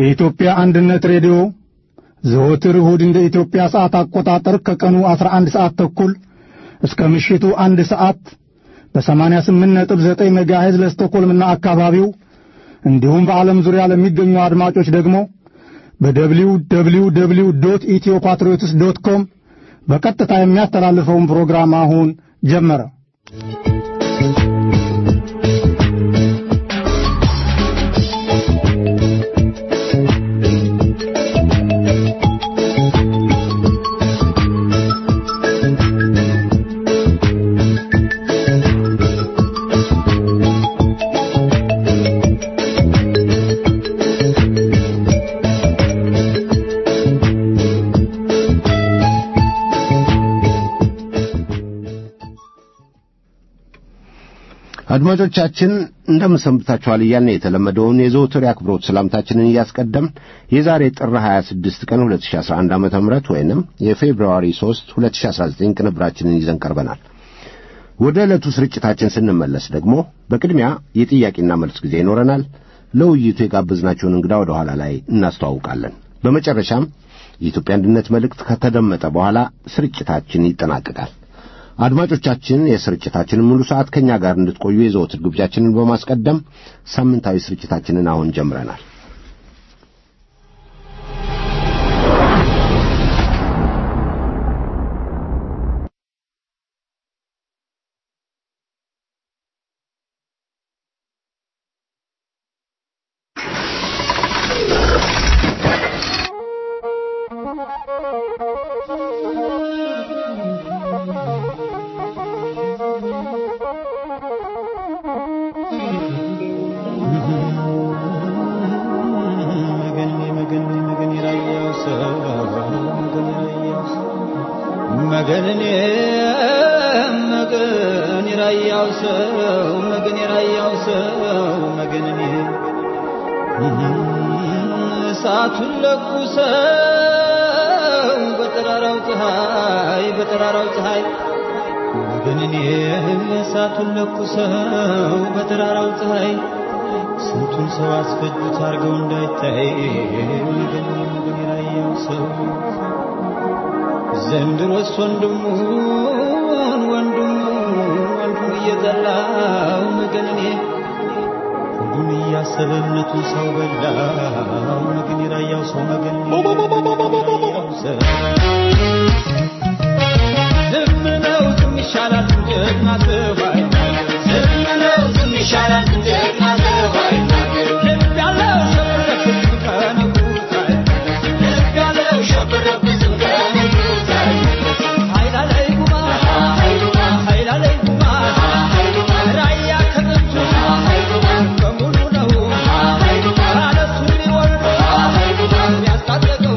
የኢትዮጵያ አንድነት ሬዲዮ ዘወትር እሁድ እንደ ኢትዮጵያ ሰዓት አቆጣጠር ከቀኑ 11 ሰዓት ተኩል እስከ ምሽቱ አንድ ሰዓት በ88.9 ሜጋሄዝ ለስቶኮልምና አካባቢው እንዲሁም በዓለም ዙሪያ ለሚገኙ አድማጮች ደግሞ በደብሊው ደብሊው ደብሊው ዶት ኢትዮ ፓትሪዮትስ ዶት ኮም በቀጥታ የሚያስተላልፈውን ፕሮግራም አሁን ጀመረ። አድማጮቻችን እንደምን ሰንብታችኋል እያልን የተለመደውን የዘወትር የአክብሮት ሰላምታችንን እያስቀደም የዛሬ ጥር 26 ቀን 2011 ዓ ም ወይንም የፌብርዋሪ 3 2019 ቅንብራችንን ይዘን ቀርበናል። ወደ ዕለቱ ስርጭታችን ስንመለስ ደግሞ በቅድሚያ የጥያቄና መልስ ጊዜ ይኖረናል። ለውይይቱ የጋበዝናቸውን እንግዳ ወደ ኋላ ላይ እናስተዋውቃለን። በመጨረሻም የኢትዮጵያ አንድነት መልእክት ከተደመጠ በኋላ ስርጭታችን ይጠናቀቃል። አድማጮቻችን የስርጭታችንን ሙሉ ሰዓት ከእኛ ጋር እንድትቆዩ የዘወትር ግብዣችንን በማስቀደም ሳምንታዊ ስርጭታችንን አሁን ጀምረናል። እሳቱን ለኩሰው በጠራራው ፀሐይ በጠራራው ፀሐይ ግን እኔ እሳቱን ለኩሰው በጠራራው ፀሐይ ስንቱን ሰው አስፈጁት አድርገው እንዳይታይ ግን ግን የራያው ሰው ዘንድሮስ ወንድሙን ወንድሙ ወንድሙ እየጠላው መገን እኔ ሁሉን እያሰበ እምነቱን ሰው በላው መገን የራያው ሰው መገን ዝም ነው ዝም ይሻላል ጀግና ሰው አይናገር ዝም ነው ዝም ይሻላል ጀግና ሰው አይናገር ልብ ያለው ሸብረብ ዝም ከነጉት ልብ ያለው ሸብረብ ዝም ከነጉት ኃይል አለኝ ጉማ ኃይል አለኝ ጉማ ራያ ከጥንቱ በሙሉ ነው አለቱ ሊወርድ ያስታጠቀው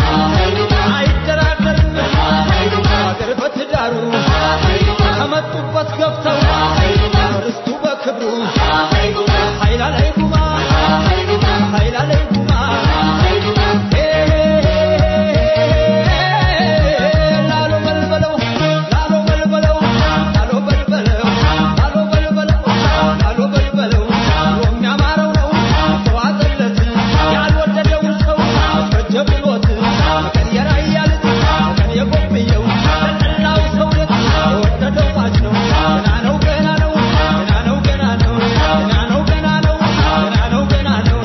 አይደራደርም ሀገር በትዳሩ ከመጡበት ገብተው ርስቱ በክብሩ ኃይል አለኝ ጉማ ኃይል አለኝ ጉማ ላሎ በልበለው ላሎ በልበለው ላሎ በልበለው ላሎ በልበለው ላሎ በልበለው የሚያማረው ነው ተዋጠለት ያልወደደውን ሰው ፈጀ ብሎት መቀን የራያ ልጅ መቀን የጎብየው ለጠላው ሰው ልጅ የወደደው ማች ነው ገና ነው ገና ነው ገና ነው ገና ነው ገና ነው ገና ነው ገና ነው ገና ነው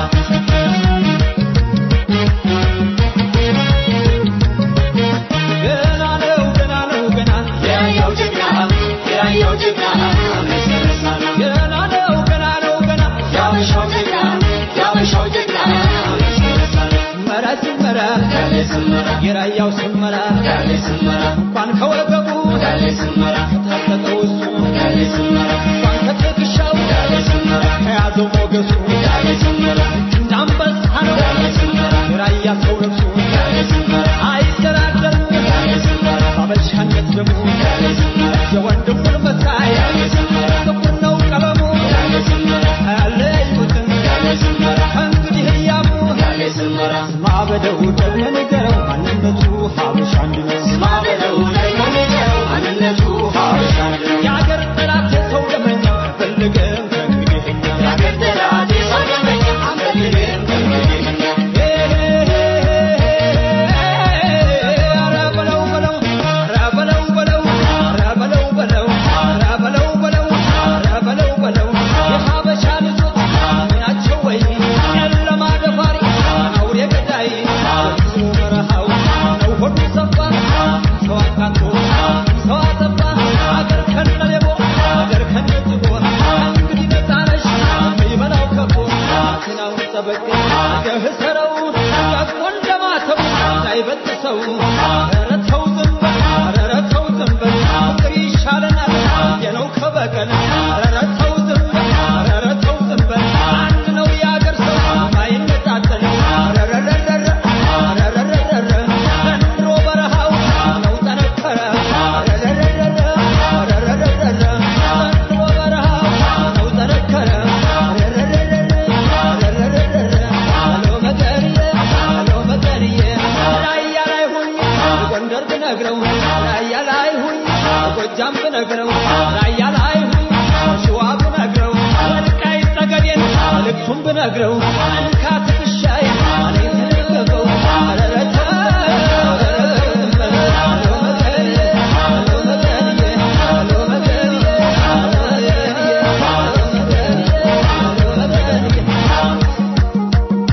ገና ነው ገና ነው ገና የራያው ጀግና የራያው ጀግና ገና ነው ገና ነው ገና ያበሻው ጀግና ያበሻው ጀግና መራ ሲመራ የራያው ስመራ እንኳን ከወገቡ ከታጠቀው እሱ እንኳን ከትከሻው ከያዘው ሞገሱ እንዳንበሳ ነው የራያ ሰው ነፍሱ አይደራደርም ባበሻነት ደግሞ የወንድሙን መሳይ ጥቁር ነው ቀለሙ አያለዩትም ከእንግዲህ እያሙ ስማ በለው ደግሞ ንገረው ማንነቱ ሀበሻ አንድ ነው ስማ በለው ደግሞ ንገረው ማንነቱ ሀበሻ አንድ ነው የአገር ጠላት የሰው ደመኛ ሰው ኧረ ተው ዝም በል ኧረ ተው ዝም በል ፍቅር ይሻለናል የነው ከበቀል ኧረ ተው ዝም በል ኧረ ተው ዝም በል አንድ ነው የአገር ሰው ማይነጣጠል ኧረረረረ ኧረረረረ ዘንድሮ በረሃው ነው ጠነከረ ኧረረረረ ኧረረረረ ዘንድሮ በረሃው ነው ጠነከረ ኧረረረረ ኧረረረረ አሎ መገርዬ አሎ መገርዬ ራያ ላይ ሁኝ ጎንደር ብነግረው ራያ ላይ ሁኝ ጎጃም ብነግረው ራያ ላይ ሁኝ ሸዋ ብነግረው ወልቃይት ጠገዴን መልእክቱን ብነግረው እንካ ትከሻዬ አለኝ ተደገፈው ኧረ ተው ኧረ ተው ዝም በል አሎ መገርዬ አሎ መገርዬ አሎ መገርዬ አሎ መገርዬ አሎ መገርዬ አሎ መገርዬ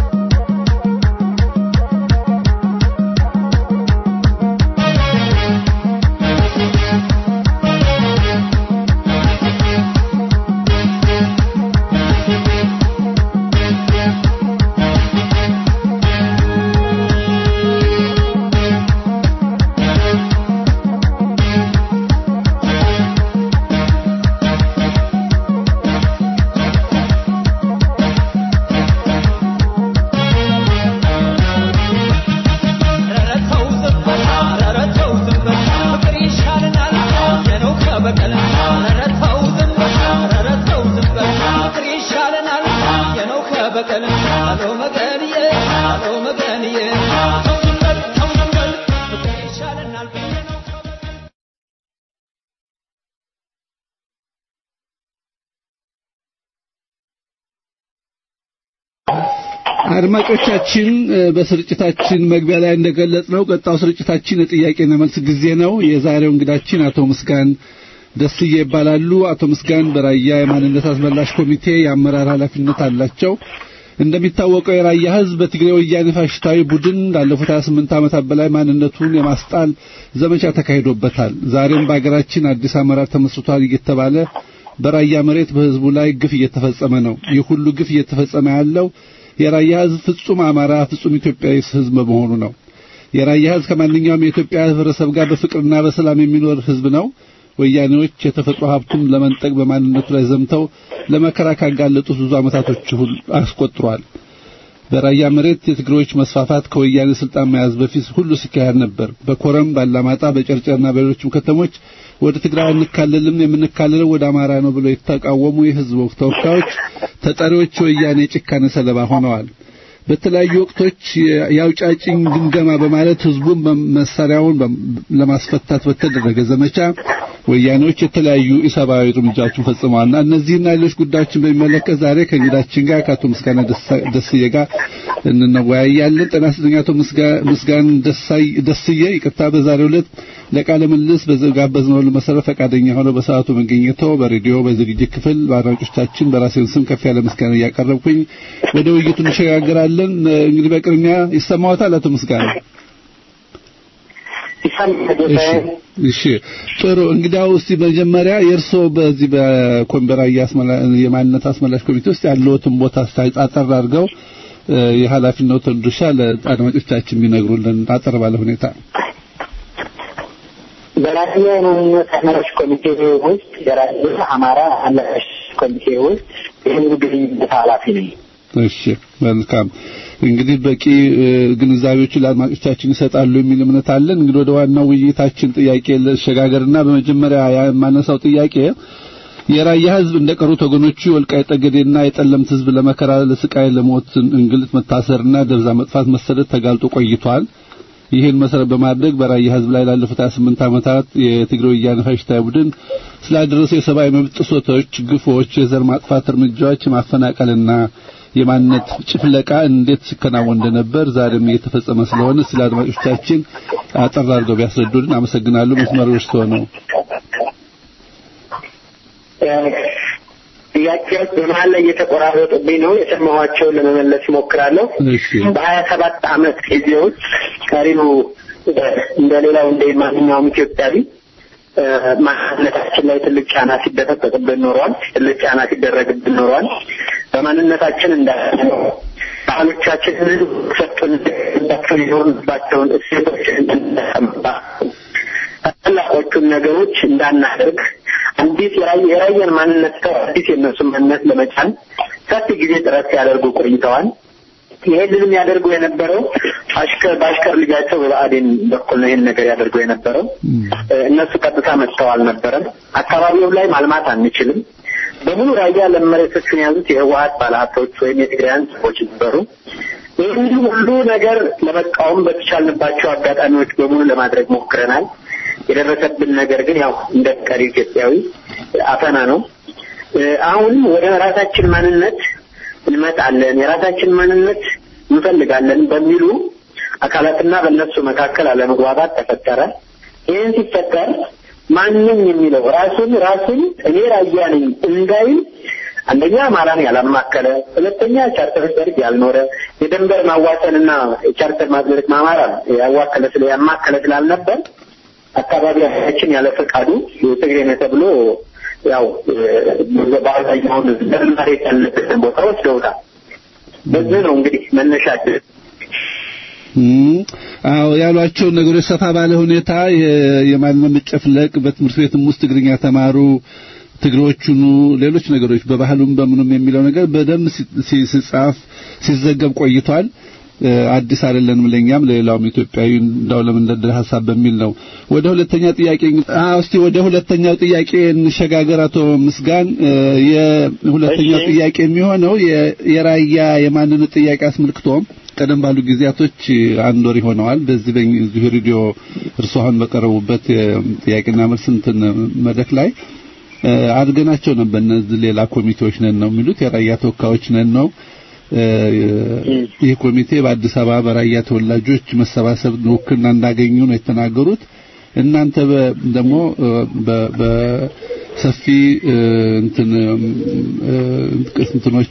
ኧረ ተው ዝም በል ኧረ ተው ዝም በል ፍቅር ይሻለናል የነው ከበቀል ኧረ ተው ዝም በል ኧረ ተው ዝም በል ፍቅር ይሻለናል የነው ከበቀል አሎ መገንዬ አሎ መገንዬ ተው ዝም በል ተው ዝም በል ፍቅር ይሻለናል የነው ከበቀል አድማጮቻችን እ፣ በስርጭታችን መግቢያ ላይ እንደገለጽ ነው ቀጣው ስርጭታችን የጥያቄና መልስ ጊዜ ነው። የዛሬው እንግዳችን አቶ ምስጋን ደስዬ ይባላሉ። አቶ ምስጋን በራያ የማንነት አስመላሽ ኮሚቴ የአመራር ኃላፊነት አላቸው። እንደሚታወቀው የራያ ሕዝብ በትግራይ ወያኔ ፋሽስታዊ ቡድን ላለፉት 28 ዓመታት በላይ ማንነቱን የማስጣል ዘመቻ ተካሂዶበታል። ዛሬም በአገራችን አዲስ አመራር ተመስርቷል እየተባለ በራያ መሬት በሕዝቡ ላይ ግፍ እየተፈጸመ ነው። ይህ ሁሉ ግፍ እየተፈጸመ ያለው የራያ ሕዝብ ፍጹም አማራ ፍጹም ኢትዮጵያዊ ሕዝብ በመሆኑ ነው። የራያ ሕዝብ ከማንኛውም የኢትዮጵያ ህብረተሰብ ጋር በፍቅርና በሰላም የሚኖር ሕዝብ ነው። ወያኔዎች የተፈጥሮ ሀብቱን ለመንጠቅ በማንነቱ ላይ ዘምተው ለመከራ ካጋለጡት ብዙ ዓመታቶች ሁሉ አስቆጥሯል። በራያ መሬት የትግሬዎች መስፋፋት ከወያኔ ስልጣን መያዝ በፊት ሁሉ ሲካሄድ ነበር። በኮረም፣ ባላማጣ፣ በጨርጨርና በሌሎችም ከተሞች ወደ ትግራይ አንካለልም የምንካለለው ወደ አማራ ነው ብለው የተቃወሙ የህዝብ ተወካዮች ተጠሪዎች የወያኔ ጭካኔ ሰለባ ሆነዋል። በተለያዩ ወቅቶች የአውጫጭኝ ግምገማ በማለት ህዝቡን መሳሪያውን ለማስፈታት በተደረገ ዘመቻ ወያኔዎች የተለያዩ ኢሰብአዊ እርምጃዎችን ፈጽመዋልና እነዚህና ሌሎች ጉዳዮችን በሚመለከት ዛሬ ከእንግዳችን ጋር ከአቶ ምስጋና ደስዬ ጋር እንወያያለን። ጤና ይስጥልኝ አቶ ምስጋን ደስዬ፣ ይቅርታ በዛሬው ዕለት ለቃለ ምልልስ በጋበዝነው መሰረት ፈቃደኛ ሆነው በሰዓቱ መገኘተው በሬዲዮ በዝግጅት ክፍል በአድማጮቻችን በራሴን ስም ከፍ ያለ ምስጋና እያቀረብኩኝ ወደ ውይይቱ እንሸጋግራለን። እንግዲህ በቅድሚያ ይሰማዎታል አቶ ምስጋና? እሺ ጥሩ። እንግዲያው እስቲ መጀመሪያ የእርስዎ በዚህ በኮምበራ የማንነት አስመላሽ ኮሚቴ ውስጥ ያለዎትን ቦታ አጠር አድርገው የኃላፊነቱን ድርሻ ለአድማጮቻችን ቢነግሩልን አጠር ባለ ሁኔታ። በራያ የማንነት አስመላሽ ኮሚቴ ውስጥ የራያ አማራ አመላሽ ኮሚቴ ውስጥ የህዝብ ግንኙነት ኃላፊ ነኝ። እሺ መልካም እንግዲህ በቂ ግንዛቤዎችን ለአድማጮቻችን ይሰጣሉ የሚል እምነት አለን። እንግዲህ ወደ ዋናው ውይይታችን ጥያቄ ልሸጋገርና በመጀመሪያ የማነሳው ጥያቄ የራያ ህዝብ እንደቀሩት ወገኖቹ የወልቃይት ጠገዴና የጠለምት ህዝብ ለመከራ፣ ለስቃይ፣ ለሞት፣ እንግልት፣ መታሰርና ደብዛ መጥፋት፣ መሰደድ ተጋልጦ ቆይቷል። ይህን መሰረት በማድረግ በራያ ህዝብ ላይ ላለፉት 28 ዓመታት የትግራይ ወያነ ፋሽስታዊ ቡድን ስላደረሰው የሰብአዊ መብት ጥሰቶች፣ ግፎች፣ የዘር ማጥፋት እርምጃዎች፣ የማፈናቀልና የማንነት ጭፍለቃ እንዴት ሲከናወን እንደነበር ዛሬም እየተፈጸመ ስለሆነ ስለ አድማጮቻችን አጠር አድርገው ቢያስረዱልን አመሰግናለሁ። መስመሩ እርስዎ ነው። ጥያቄዎች በመሀል ላይ እየተቆራረጡብኝ ነው። የሰማኋቸውን ለመመለስ እሞክራለሁ። በሀያ ሰባት አመት ጊዜ ውስጥ ቀሪው እንደ ሌላው እንደ ማንኛውም ኢትዮጵያዊ ማንነታችን ላይ ትልቅ ጫና ሲደረግብን ኖሯል። ትልቅ ጫና ሲደረግብን ኖሯል። በማንነታችን እንዳ ባህሎቻችንን ሰጡን የኖርንባቸውን እሴቶች እንድንጠቀምባ ታላቆቹን ነገሮች እንዳናደርግ አዲስ የራየን ማንነት ተው አዲስ የእነሱን ማንነት ለመጫን ሰፊ ጊዜ ጥረት ሲያደርጉ ቆይተዋል። ይሄንንም ያደርጉ የነበረው አሽከር በአሽከር ልጃቸው በብአዴን በኩል ነው ይህን ነገር ያደርጉ የነበረው። እነሱ ቀጥታ መጥተው አልነበረም። አካባቢው ላይ ማልማት አንችልም። በሙሉ ራያ ለም መሬቶችን የያዙት የህወሀት ባለሀብቶች ወይም የትግራያን ሰዎች ነበሩ። ይህን ሁሉ ነገር ለመቃወም በተቻልንባቸው አጋጣሚዎች በሙሉ ለማድረግ ሞክረናል። የደረሰብን ነገር ግን ያው እንደ ቀሪ ኢትዮጵያዊ አፈና ነው። አሁን ወደ ራሳችን ማንነት እንመጣለን፣ የራሳችን ማንነት እንፈልጋለን በሚሉ አካላትና በእነሱ መካከል አለመግባባት ተፈጠረ። ይህን ሲፈጠር ማንም የሚለው ራሱን ራሱን እኔ ራያ ነኝ እንዳይል አንደኛ አማራን ያላማከለ፣ ሁለተኛ ቻርተር ደርግ ያልኖረ የደንበር ማዋሰንና የቻርተር ማድረግ ማማራ ያዋከለ ስለ ያማከለ ስላልነበር አካባቢያችን ያለ ፈቃዱ የትግሬ ነው ተብሎ ያው በአብዛኛውን መሬት ያለበትን ቦታ ወስደውታል። በዚህ ነው እንግዲህ መነሻችን። አዎ ያሏቸውን ነገሮች ሰፋ ባለ ሁኔታ የማንነት መጨፍለቅ በትምህርት ቤትም ውስጥ ትግርኛ ተማሩ ትግሮቹኑ ሌሎች ነገሮች በባህሉም በምኑም የሚለው ነገር በደንብ ሲጻፍ ሲዘገብ ቆይቷል። አዲስ አይደለንም ለኛም ለሌላውም ኢትዮጵያዊ እንዳው ለመንደርደር ሐሳብ በሚል ነው። ወደ ሁለተኛ ጥያቄ አዎ፣ እስቲ ወደ ሁለተኛው ጥያቄ እንሸጋገር። አቶ ምስጋን የሁለተኛው ጥያቄ የሚሆነው የራያ የማንነት ጥያቄ አስመልክቶም ቀደም ባሉ ጊዜያቶች አንድ ወር ይሆነዋል በዚህ በዚህ ሬዲዮ እርስዎ አሁን በቀረቡበት ጥያቄና መልስ እንትን መድረክ ላይ አድርገናቸው ነበር። እነዚህ ሌላ ኮሚቴዎች ነን ነው የሚሉት የራያ ተወካዮች ነን ነው ይህ ኮሚቴ በአዲስ አበባ በራያ ተወላጆች መሰባሰብ ውክልና እንዳገኙ ነው የተናገሩት። እናንተ ደግሞ በሰፊ እንትን እንትኖች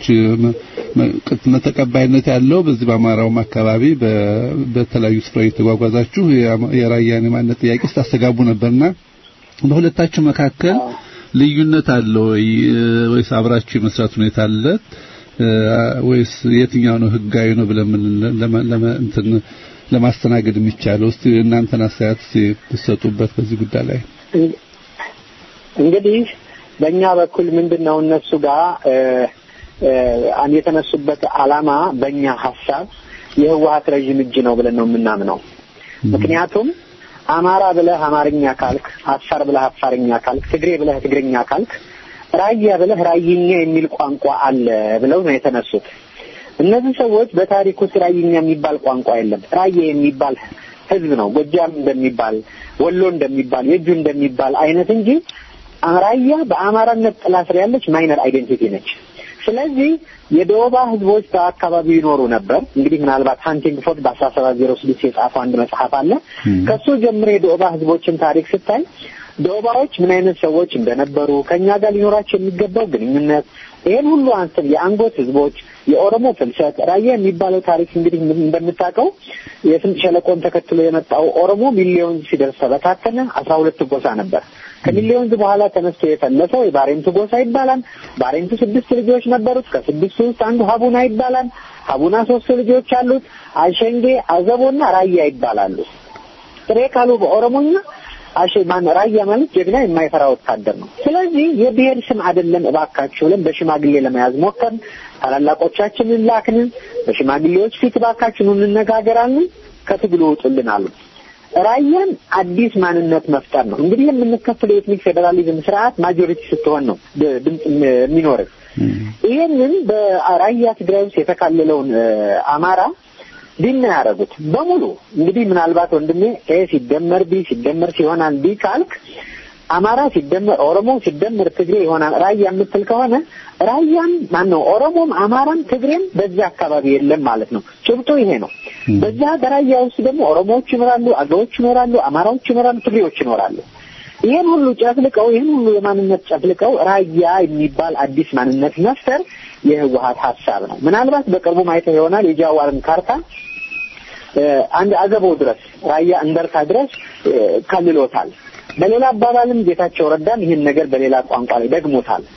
ተቀባይነት ያለው በዚህ በአማራውም አካባቢ በተለያዩ ስፍራ የተጓጓዛችሁ የራያን የማንነት ጥያቄ ስታስተጋቡ ነበርና በሁለታችሁ መካከል ልዩነት አለ ወይ ወይስ አብራችሁ የመስራት ሁኔታ አለ? ወይስ የትኛው ነው ህጋዊ ነው ብለን እንትን ለማስተናገድ የሚቻለው? እስቲ እናንተን አስተያየት ሲሰጡበት በዚህ ጉዳይ ላይ። እንግዲህ በእኛ በኩል ምንድን ነው እነሱ ጋር የተነሱበት አላማ በእኛ ሀሳብ የህወሀት ረዥም እጅ ነው ብለን ነው የምናምነው። ምክንያቱም አማራ ብለህ አማርኛ ካልክ፣ አፋር ብለህ አፋርኛ ካልክ፣ ትግሬ ብለህ ትግርኛ ካልክ ራያ ብለህ ራይኛ የሚል ቋንቋ አለ ብለው ነው የተነሱት። እነዚህ ሰዎች በታሪክ ውስጥ ራይኛ የሚባል ቋንቋ የለም። ራያ የሚባል ህዝብ ነው። ጎጃም እንደሚባል፣ ወሎ እንደሚባል፣ የእጁ እንደሚባል አይነት እንጂ ራያ በአማራነት ጥላ ስር ያለች ማይነር አይዴንቲቲ ነች። ስለዚህ የደቡባ ህዝቦች በአካባቢው ይኖሩ ነበር። እንግዲህ ምናልባት ሃንቲንግፎርድ በአስራ ሰባት ዜሮ ስድስት የጻፈው አንድ መጽሐፍ አለ። ከሱ ጀምሮ የደቡባ ህዝቦችን ታሪክ ስታይ ደቡባዎች ምን አይነት ሰዎች እንደነበሩ ከኛ ጋር ሊኖራቸው የሚገባው ግንኙነት ይሄን ሁሉ አንስተን የአንጎት ህዝቦች፣ የኦሮሞ ፍልሰት፣ ራያ የሚባለው ታሪክ እንግዲህ እንደምታውቀው የስምጥ ሸለቆን ተከትሎ የመጣው ኦሮሞ ሚሊዮን ሲደርስ ተበታተነ። አስራ ሁለት ጎሳ ነበር። ከሚሊዮን በኋላ ተነስቶ የፈለሰው የባሬንቱ ጎሳ ይባላል። ባሬንቱ ስድስት ልጆች ነበሩት። ከስድስቱ ውስጥ አንዱ ሀቡና ይባላል። ሀቡና ሶስት ልጆች አሉት። አሸንጌ፣ አዘቦና ራያ ይባላሉ። ጥሬ ካሉ በኦሮሞኛ አሸ ማን ራያ ማለት ጀግና የማይፈራ ወታደር ነው። ስለዚህ የብሔር ስም አይደለም እባካችሁ ብለን በሽማግሌ ለመያዝ ሞከርን። ታላላቆቻችንን ላክንን። በሽማግሌዎች ፊት እባካችሁ እንነጋገራለን፣ ከትግሉ ውጡልን አሉ። ራያን አዲስ ማንነት መፍጠር ነው። እንግዲህ የምንከፍለው የኤትኒክ ፌዴራሊዝም ስርዓት ማጆሪቲ ስትሆን ነው ድምፅ የሚኖርህ። ይህንን በራያ ትግራይ ውስጥ የተካለለውን አማራ ዲና ያደረጉት በሙሉ እንግዲህ ምናልባት ወንድሜ ኤ ሲደመር ቢ ሲደመር ሲሆናል ቢ ካልክ አማራ ሲደመር ኦሮሞ ሲደመር ትግሬ ይሆናል ራያ የምትል ከሆነ ራያም ማን ነው ኦሮሞም አማራም ትግሬም በዚያ አካባቢ የለም ማለት ነው። ጭብጡ ይሄ ነው። በዚያ በራያ ውስጥ ደግሞ ኦሮሞዎች ይኖራሉ፣ አገዎች ይኖራሉ፣ አማራዎች ይኖራሉ፣ ትግሬዎች ይኖራሉ። ይህን ሁሉ ጨፍልቀው ይህን ሁሉ የማንነት ጨፍልቀው ራያ የሚባል አዲስ ማንነት መፍጠር የህወሀት ሀሳብ ነው። ምናልባት በቅርቡ ማየተው ይሆናል የጃዋርን ካርታ አንድ አዘቦ ድረስ ራያ እንደርታ ድረስ ከልሎታል። በሌላ አባባልም ጌታቸው ረዳም ይህን ነገር በሌላ ቋንቋ ላይ ደግሞታል።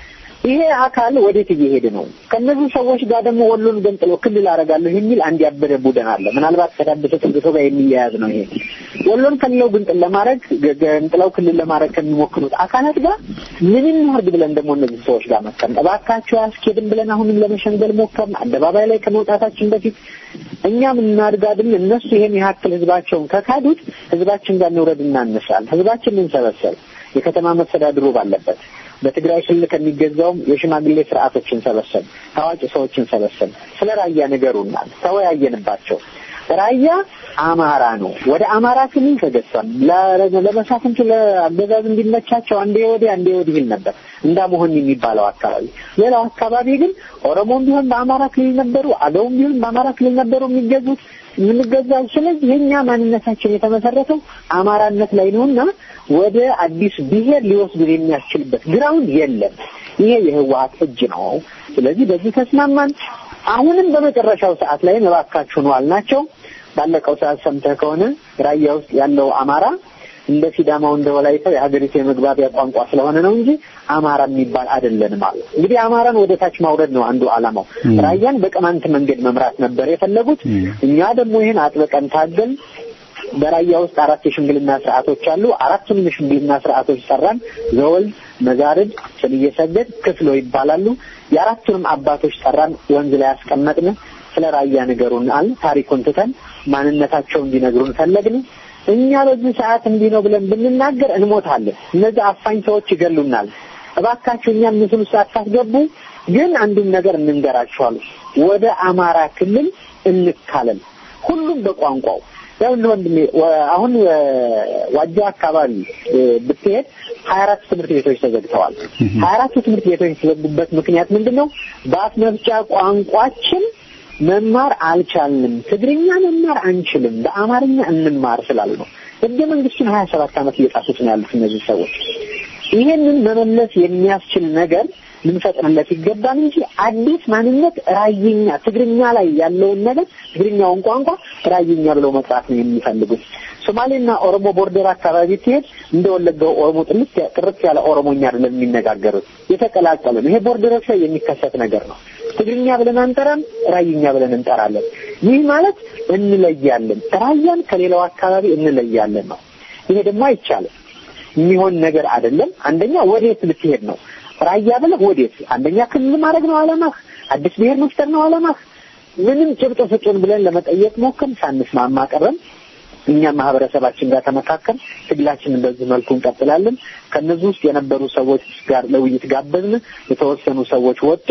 ይሄ አካል ወዴት እየሄደ ነው? ከእነዚህ ሰዎች ጋር ደግሞ ወሎን ገንጥሎ ክልል አደርጋለሁ የሚል አንድ ያበደ ቡድን አለ። ምናልባት ከታደሰ ተግቶ ጋር የሚያያዝ ነው ይሄ። ወሎን ከሌላው ግንጥል ለማድረግ ገንጥለው ክልል ለማድረግ ከሚሞክሩት አካላት ጋር ምንም ያርግ ብለን ደግሞ እነዚህ ሰዎች ጋር መከም እባካቸው አያስኬድም ብለን አሁንም ለመሸንገል ሞከርን። አደባባይ ላይ ከመውጣታችን በፊት እኛም እናድጋድም እነሱ ይሄን ያክል ህዝባቸውን ከካዱት ህዝባችን ጋር እንውረድ እናነሳል። ህዝባችን እንሰበሰብ የከተማ መስተዳድሩ ባለበት በትግራይ ክልል ከሚገዛውም የሽማግሌ ስርዓቶችን ሰበሰብ፣ ታዋቂ ሰዎችን ሰበሰብ፣ ስለ ራያ ንገሩናል። ተወያየንባቸው። ራያ አማራ ነው። ወደ አማራ ክልል ተገዝቷል። ለመሳፍንቱ ለአገዛዝ እንዲመቻቸው አንዴ ወዲህ አንዴ ወዲህ ይል ነበር እንዳመሆን የሚባለው አካባቢ። ሌላው አካባቢ ግን ኦሮሞም ቢሆን በአማራ ክልል ነበሩ፣ አገውም ቢሆን በአማራ ክልል ነበሩ የሚገዙት የምንገዛው። ስለዚህ የኛ ማንነታችን የተመሰረተው አማራነት ላይ ነውና ወደ አዲስ ብሔር ሊወስዱን የሚያስችልበት ግራውንድ የለም። ይሄ የህወሀት እጅ ነው። ስለዚህ በዚህ ተስማማን። አሁንም በመጨረሻው ሰዓት ላይ እባካችሁ ነው አልናቸው። ባለቀው ሰዓት ሰምተህ ከሆነ ራያ ውስጥ ያለው አማራ እንደ ሲዳማው እንደ ወላይታው የሀገሪቱ የመግባቢያ ቋንቋ ስለሆነ ነው እንጂ አማራ የሚባል አይደለንም አለ። እንግዲህ አማራን ወደ ታች ማውረድ ነው አንዱ ዓላማው። ራያን በቅማንት መንገድ መምራት ነበር የፈለጉት። እኛ ደግሞ ይህን አጥብቀን ታገል። በራያ ውስጥ አራት የሽምግልና ስርዓቶች አሉ። አራቱንም የሽምግልና ስርዓቶች ጠራን። ዘወልድ፣ መዛርድ፣ ስንየሰገድ፣ ክፍሎ ይባላሉ። የአራቱንም አባቶች ጠራን። ወንዝ ላይ ያስቀመጥን። ስለ ራያ ንገሩን አል ታሪኩን ትተን ማንነታቸው እንዲነግሩን ፈለግን። እኛ በዚህ ሰዓት እንዲህ ነው ብለን ብንናገር እንሞታለን። እነዚህ አፋኝ ሰዎች ይገሉናል። እባካችሁ እኛም ምስል ውስጥ አታስገቡ፣ ግን አንዱን ነገር እንንገራችኋል። ወደ አማራ ክልል እንካለል፣ ሁሉም በቋንቋው ያው እንደ ወንድሜ አሁን ዋጃ አካባቢ ብትሄድ ሀያ አራት ትምህርት ቤቶች ተዘግተዋል። ሀያ አራቱ ትምህርት ቤቶች የተዘጉበት ምክንያት ምንድን ነው? በአፍ መፍቻ ቋንቋችን መማር አልቻልንም፣ ትግርኛ መማር አንችልም፣ በአማርኛ እንማር ስላሉ ነው። ህገ መንግስቱን ሀያ ሰባት ዓመት እየጣሱት ነው ያሉት እነዚህ ሰዎች። ይሄንን መመለስ የሚያስችል ነገር ልንፈጥርለት ይገባል እንጂ አዲስ ማንነት ራይኛ ትግርኛ ላይ ያለውን ነገር ትግርኛውን ቋንቋ ራይኛ ብለው መጥራት ነው የሚፈልጉት። ሶማሌና ኦሮሞ ቦርደር አካባቢ ትሄድ እንደ ወለጋው ኦሮሞ ጥልት ጥርት ያለ ኦሮሞኛ አይደለም የሚነጋገሩት፣ የተቀላቀሉ ነው። ይሄ ቦርደሮች ላይ የሚከሰት ነገር ነው። ትግርኛ ብለን አንጠራም፣ ራይኛ ብለን እንጠራለን። ይህ ማለት እንለያለን፣ ራያን ከሌላው አካባቢ እንለያለን ነው። ይሄ ደግሞ አይቻልም፣ የሚሆን ነገር አይደለም። አንደኛ ወዴት ልትሄድ ነው? ራያ ብለህ ወዴት? አንደኛ ክልል ማድረግ ነው አላማህ? አዲስ ብሔር መፍጠር ነው አላማህ? ምንም ጭብጥ ስጡን ብለን ለመጠየቅ ሞከርን፣ ሳንስማማ ቀረን። እኛም ማህበረሰባችን ጋር ተመካከል፣ ትግላችንን በዚህ መልኩ እንቀጥላለን። ከነዚህ ውስጥ የነበሩ ሰዎች ጋር ለውይይት ጋበዝን። የተወሰኑ ሰዎች ወጡ።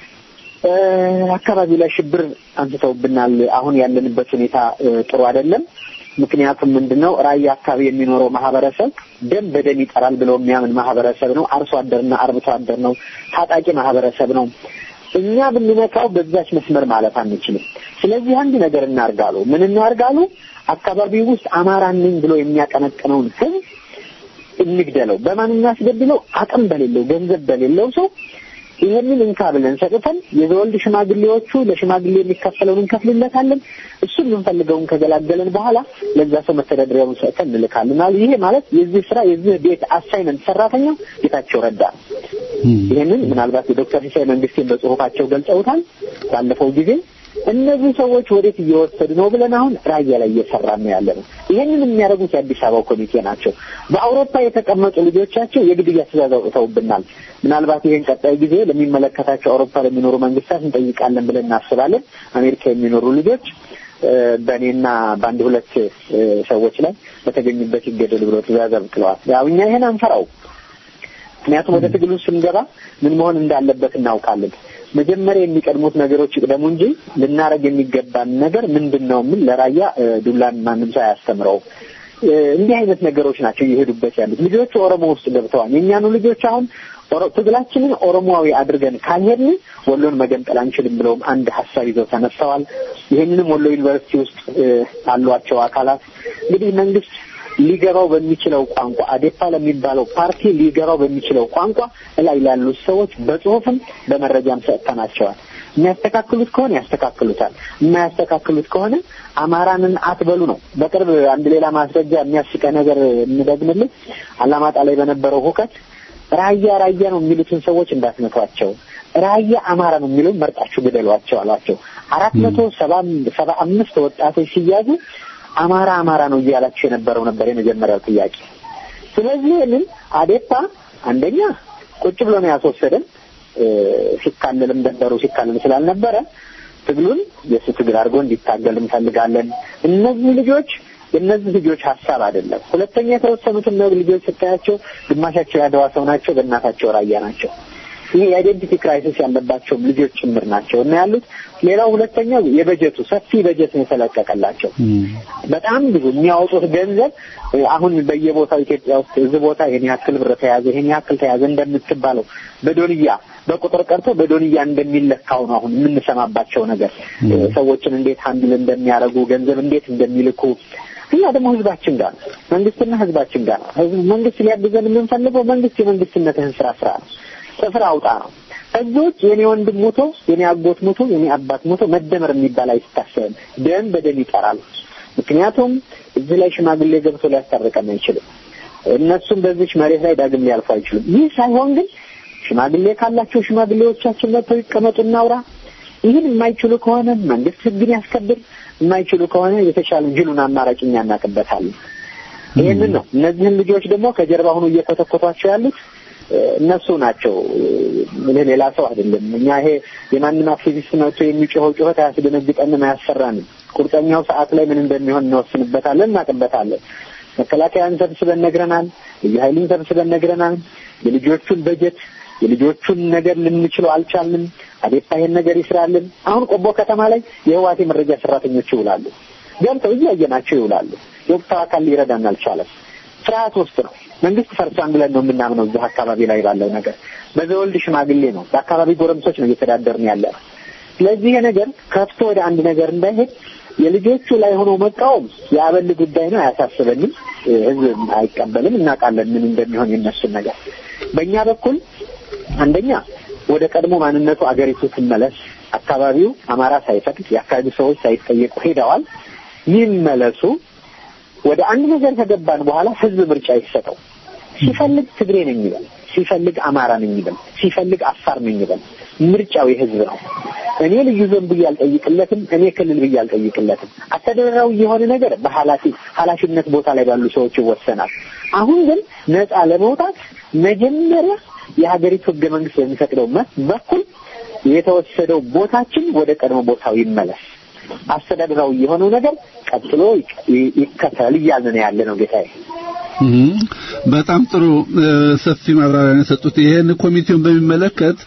አካባቢው ላይ ሽብር አንስተውብናል። አሁን ያለንበት ሁኔታ ጥሩ አይደለም። ምክንያቱም ምንድነው ራያ አካባቢ የሚኖረው ማህበረሰብ ደም በደም ይጠራል ብሎ የሚያምን ማህበረሰብ ነው። አርሶ አደርና አርብቶ አደር ነው። ታጣቂ ማህበረሰብ ነው። እኛ ብንነካው በዛች መስመር ማለት አንችልም። ስለዚህ አንድ ነገር እናርጋሉ። ምን እናርጋሉ? አካባቢው ውስጥ አማራ ነኝ ብሎ የሚያቀነቅነውን ህዝብ እንግደለው። በማን እናስገድለው? አቅም በሌለው ገንዘብ በሌለው ሰው ይሄንን እንካ ብለን ሰጥተን የዘወልድ ሽማግሌዎቹ ለሽማግሌ የሚከፈለውን እንከፍልለታለን። እሱን የምንፈልገውን ከገላገለን በኋላ ለዛ ሰው መተዳደሪያውን ሰጥተን እንልካለን። ይሄ ማለት የዚህ ስራ የዚህ ቤት አሳይመንት ሰራተኛው ጌታቸው ረዳ ነው። ይሄንን ምናልባት የዶክተር ሲሳይ መንግስቴን በጽሁፋቸው ገልጸውታል ባለፈው ጊዜ። እነዚህ ሰዎች ወዴት እየወሰዱ ነው ብለን አሁን ራያ ላይ እየሰራን ነው ያለ ነው። ይሄንን የሚያደርጉት የአዲስ አበባው ኮሚቴ ናቸው። በአውሮፓ የተቀመጡ ልጆቻቸው የግድያ ትዕዛዝ አውጥተውብናል። ምናልባት ይሄን ቀጣይ ጊዜ ለሚመለከታቸው አውሮፓ ለሚኖሩ መንግስታት እንጠይቃለን ብለን እናስባለን። አሜሪካ የሚኖሩ ልጆች በእኔና በአንድ ሁለት ሰዎች ላይ በተገኙበት ይገደሉ ብሎ ትዕዛዝ አብቅለዋል። ያው እኛ ይሄን አንፈራው። ምክንያቱም ወደ ትግሉ ስንገባ ምን መሆን እንዳለበት እናውቃለን። መጀመሪያ የሚቀድሙት ነገሮች ይቅደሙ እንጂ ልናረግ የሚገባን ነገር ምንድን ነው? ምን ለራያ ዱላን ማንም ሰው አያስተምረው። እንዲህ አይነት ነገሮች ናቸው እየሄዱበት ያሉት። ልጆቹ ኦሮሞ ውስጥ ገብተዋል። የእኛኑ ልጆች አሁን ትግላችንን ኦሮሞዊ አድርገን ካልሄድን ወሎን መገንጠል አንችልም ብለውም አንድ ሀሳብ ይዘው ተነስተዋል። ይህንንም ወሎ ዩኒቨርሲቲ ውስጥ አሏቸው አካላት እንግዲህ መንግስት ሊገባው በሚችለው ቋንቋ አዴፓ ለሚባለው ፓርቲ ሊገባው በሚችለው ቋንቋ እላይ ላሉት ሰዎች በጽሁፍም በመረጃም ሰጥተናቸዋል። የሚያስተካክሉት ከሆነ ያስተካክሉታል፣ የማያስተካክሉት ከሆነ አማራንን አትበሉ ነው። በቅርብ አንድ ሌላ ማስረጃ የሚያስቀ ነገር የምደግምልህ አላማጣ ላይ በነበረው ሁከት ራያ ራያ ነው የሚሉትን ሰዎች እንዳትመቷቸው፣ ራያ አማራ ነው የሚለውን መርጣችሁ ግደሏቸው አሏቸው። አራት መቶ ሰባ ሰባ አምስት ወጣቶች ሲያዙ አማራ አማራ ነው እያላችሁ የነበረው ነበር የመጀመሪያው ጥያቄ። ስለዚህ ይህንን አዴፓ አንደኛ ቁጭ ብሎ ነው ያስወሰደን። ሲካለልም ደንበሩ ሲካለል ስላልነበረ ትግሉን የእሱ ትግል አድርጎ እንዲታገል እንፈልጋለን። እነዚህ ልጆች የእነዚህ ልጆች ሀሳብ አይደለም። ሁለተኛ የተወሰኑትን ልጆች ስታያቸው ግማሻቸው ያደዋ ሰው ናቸው፣ በእናታቸው ራያ ናቸው። ይሄ የአይዴንቲቲ ክራይሲስ ያለባቸውም ልጆች ጭምር ናቸው እና ያሉት። ሌላው ሁለተኛው የበጀቱ ሰፊ በጀት ነው የተለቀቀላቸው። በጣም ብዙ የሚያወጡት ገንዘብ አሁን በየቦታው ኢትዮጵያ ውስጥ እዚህ ቦታ ይሄን ያክል ብር ተያዘ፣ ይሄን ያክል ተያዘ እንደምትባለው በዶንያ በቁጥር ቀርቶ በዶንያ እንደሚለካው ነው አሁን የምንሰማባቸው ነገር። ሰዎችን እንዴት ሀንድል እንደሚያደርጉ ገንዘብ እንዴት እንደሚልኩ እኛ ደግሞ ህዝባችን ጋር ነው፣ መንግስትና ህዝባችን ጋር ነው። ህዝብ መንግስት ሊያግዘን የምንፈልገው መንግስት የመንግስትነትህን ስራ ስራ ነው ጥፍር አውጣ ነው። ከዚህ ውጭ የኔ ወንድም ሞቶ የኔ አጎት ሞቶ የኔ አባት ሞቶ መደመር የሚባል አይታሰብም። ደም በደም ይጠራል። ምክንያቱም እዚህ ላይ ሽማግሌ ገብቶ ሊያስታርቀን አይችልም። እነሱም በዚች መሬት ላይ ዳግም ሊያልፉ አይችሉም። ይህ ሳይሆን ግን ሽማግሌ ካላቸው ሽማግሌዎቻችን መጥተው ይቀመጡ፣ እናውራ። ይህን የማይችሉ ከሆነ መንግስት ህግን ያስከብር፣ የማይችሉ ከሆነ የተሻለ ጅሉን አማራጭ እኛ እናቅበታለን። ይህንን ነው። እነዚህን ልጆች ደግሞ ከጀርባ ሆኖ እየኮተኮቷቸው ያሉት እነሱ ናቸው። ሌላ ሰው አይደለም። እኛ ይሄ የማንም አክቲቪስት መጥቶ የሚጮኸው ጩኸት አያስደነግጠንም፣ አያሰራንም። ቁርጠኛው ሰዓት ላይ ምን እንደሚሆን እንወስንበታለን፣ እናቅበታለን። መከላከያን ሰብስበን ነግረናል። ልዩ ኃይልን ሰብስበን ነግረናል። የልጆቹን በጀት የልጆቹን ነገር ልንችለው አልቻልንም። አዴፓ ይሄን ነገር ይስራልን። አሁን ቆቦ ከተማ ላይ የህዋት የመረጃ ሰራተኞች ይውላሉ፣ ገብተው እያየናቸው ይውላሉ። የወቅታው አካል ሊረዳን አልቻለም። ፍርሃት ውስጥ ነው። መንግስት ፈርሷን ብለን ነው የምናምነው። እዚህ አካባቢ ላይ ባለው ነገር በዘወልድ ሽማግሌ ነው፣ በአካባቢ ጎረምሶች ነው እየተዳደርን ያለ ነው። ስለዚህ ይሄ ነገር ከፍቶ ወደ አንድ ነገር እንዳይሄድ የልጆቹ ላይ ሆኖ መቃወም የአበል ጉዳይ ነው፣ አያሳስበንም። ህዝብ አይቀበልም። እናውቃለን ምን እንደሚሆን የነሱን ነገር። በእኛ በኩል አንደኛ ወደ ቀድሞ ማንነቱ አገሪቱ ትመለስ። አካባቢው አማራ ሳይፈቅድ የአካባቢ ሰዎች ሳይጠየቁ ሄደዋል። ይመለሱ። ወደ አንድ ነገር ከገባን በኋላ ህዝብ ምርጫ ይሰጠው። ሲፈልግ ትግሬ ነኝ ይበል፣ ሲፈልግ አማራ ነኝ ይበል፣ ሲፈልግ አፋር ነኝ ይበል። ምርጫው የህዝብ ነው። እኔ ልዩ ዞን ብዬ አልጠይቅለትም፣ እኔ ክልል ብዬ አልጠይቅለትም። አስተዳደራዊ የሆነ ነገር በኃላፊ ኃላፊነት ቦታ ላይ ባሉ ሰዎች ይወሰናል። አሁን ግን ነፃ ለመውጣት መጀመሪያ የሀገሪቱ ህገ መንግስት በሚፈቅደው በኩል የተወሰደው ቦታችን ወደ ቀድሞ ቦታው ይመለስ። አስተዳደራዊ የሆነው ነገር ቀጥሎ ይከተል እያልን ነው ያለ ነው ጌታዬ። በጣም ጥሩ ሰፊ ማብራሪያ ነው የሰጡት። ይሄን ኮሚቴውን በሚመለከት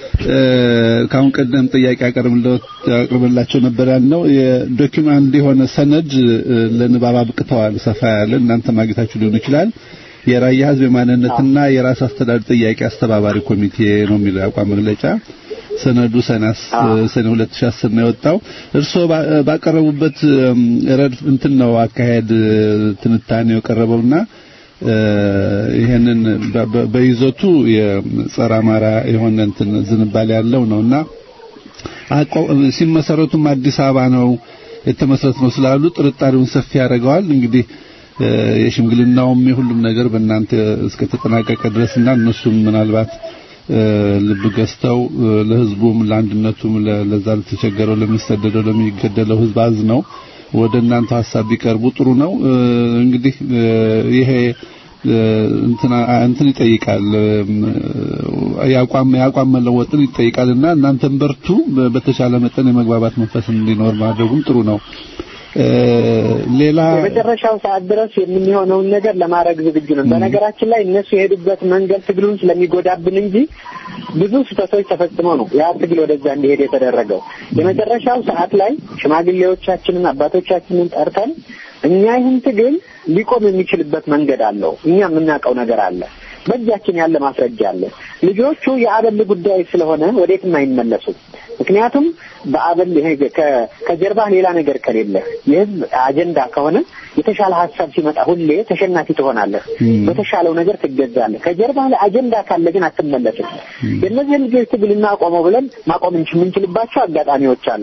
ከአሁን ቀደም ጥያቄ አቀርብላቸው ነበር ያልነው የዶኪመንት የሆነ ሰነድ ለንባብ አብቅተዋል። ሰፋ ያለ እናንተ ማግኘታችሁ ሊሆን ይችላል። የራያ ህዝብ የማንነትና የራስ አስተዳደር ጥያቄ አስተባባሪ ኮሚቴ ነው የሚለው አቋም መግለጫ ሰነዱ ሰናስ ሰኔ 2010 ነው የወጣው። እርስዎ ባቀረቡበት ረድፍ እንትን ነው አካሄድ ትንታኔው የቀረበውና ይሄንን በይዘቱ የጸረ አማራ የሆነ እንትን ዝንባሌ ያለው ነውና ሲመሰረቱም አዲስ አበባ ነው የተመሰረት ነው ስላሉ ጥርጣሬውን ሰፊ ያደርገዋል። እንግዲህ የሽምግልናውም የሁሉም ነገር በእናንተ እስከተጠናቀቀ ድረስና እነሱም ምናልባት ልብ ገዝተው ለህዝቡም ለአንድነቱም ለዛ ለተቸገረው ለሚሰደደው ለሚገደለው ህዝብ አዝነው ወደ እናንተ ሀሳብ ቢቀርቡ ጥሩ ነው። እንግዲህ ይሄ እንትን እንትን ይጠይቃል የአቋም የአቋም መለወጥን ይጠይቃልና እናንተም በርቱ። በተቻለ መጠን የመግባባት መንፈስ እንዲኖር ማድረጉም ጥሩ ነው። ሌላ የመጨረሻው ሰዓት ድረስ የምንሆነውን ነገር ለማድረግ ዝግጁ ነን። በነገራችን ላይ እነሱ የሄዱበት መንገድ ትግሉን ስለሚጎዳብን እንጂ ብዙ ስህተቶች ተፈጽመው ነው ያ ትግል ወደዛ እንዲሄድ የተደረገው። የመጨረሻው ሰዓት ላይ ሽማግሌዎቻችንን አባቶቻችንን ጠርተን እኛ ይህን ትግል ሊቆም የሚችልበት መንገድ አለው፣ እኛ የምናውቀው ነገር አለ፣ በእጃችን ያለ ማስረጃ አለ። ልጆቹ የአበል ጉዳይ ስለሆነ ወዴትም አይመለሱም። ምክንያቱም በአበል ይሄ ከጀርባ ሌላ ነገር ከሌለ የህዝብ አጀንዳ ከሆነ የተሻለ ሀሳብ ሲመጣ ሁሌ ተሸናፊ ትሆናለህ። በተሻለው ነገር ትገዛለህ። ከጀርባ ላይ አጀንዳ ካለ ግን አትመለስም። የእነዚህ ልጆች ትግል እናቆመው ብለን ማቆም የምንችልባቸው አጋጣሚዎች አሉ።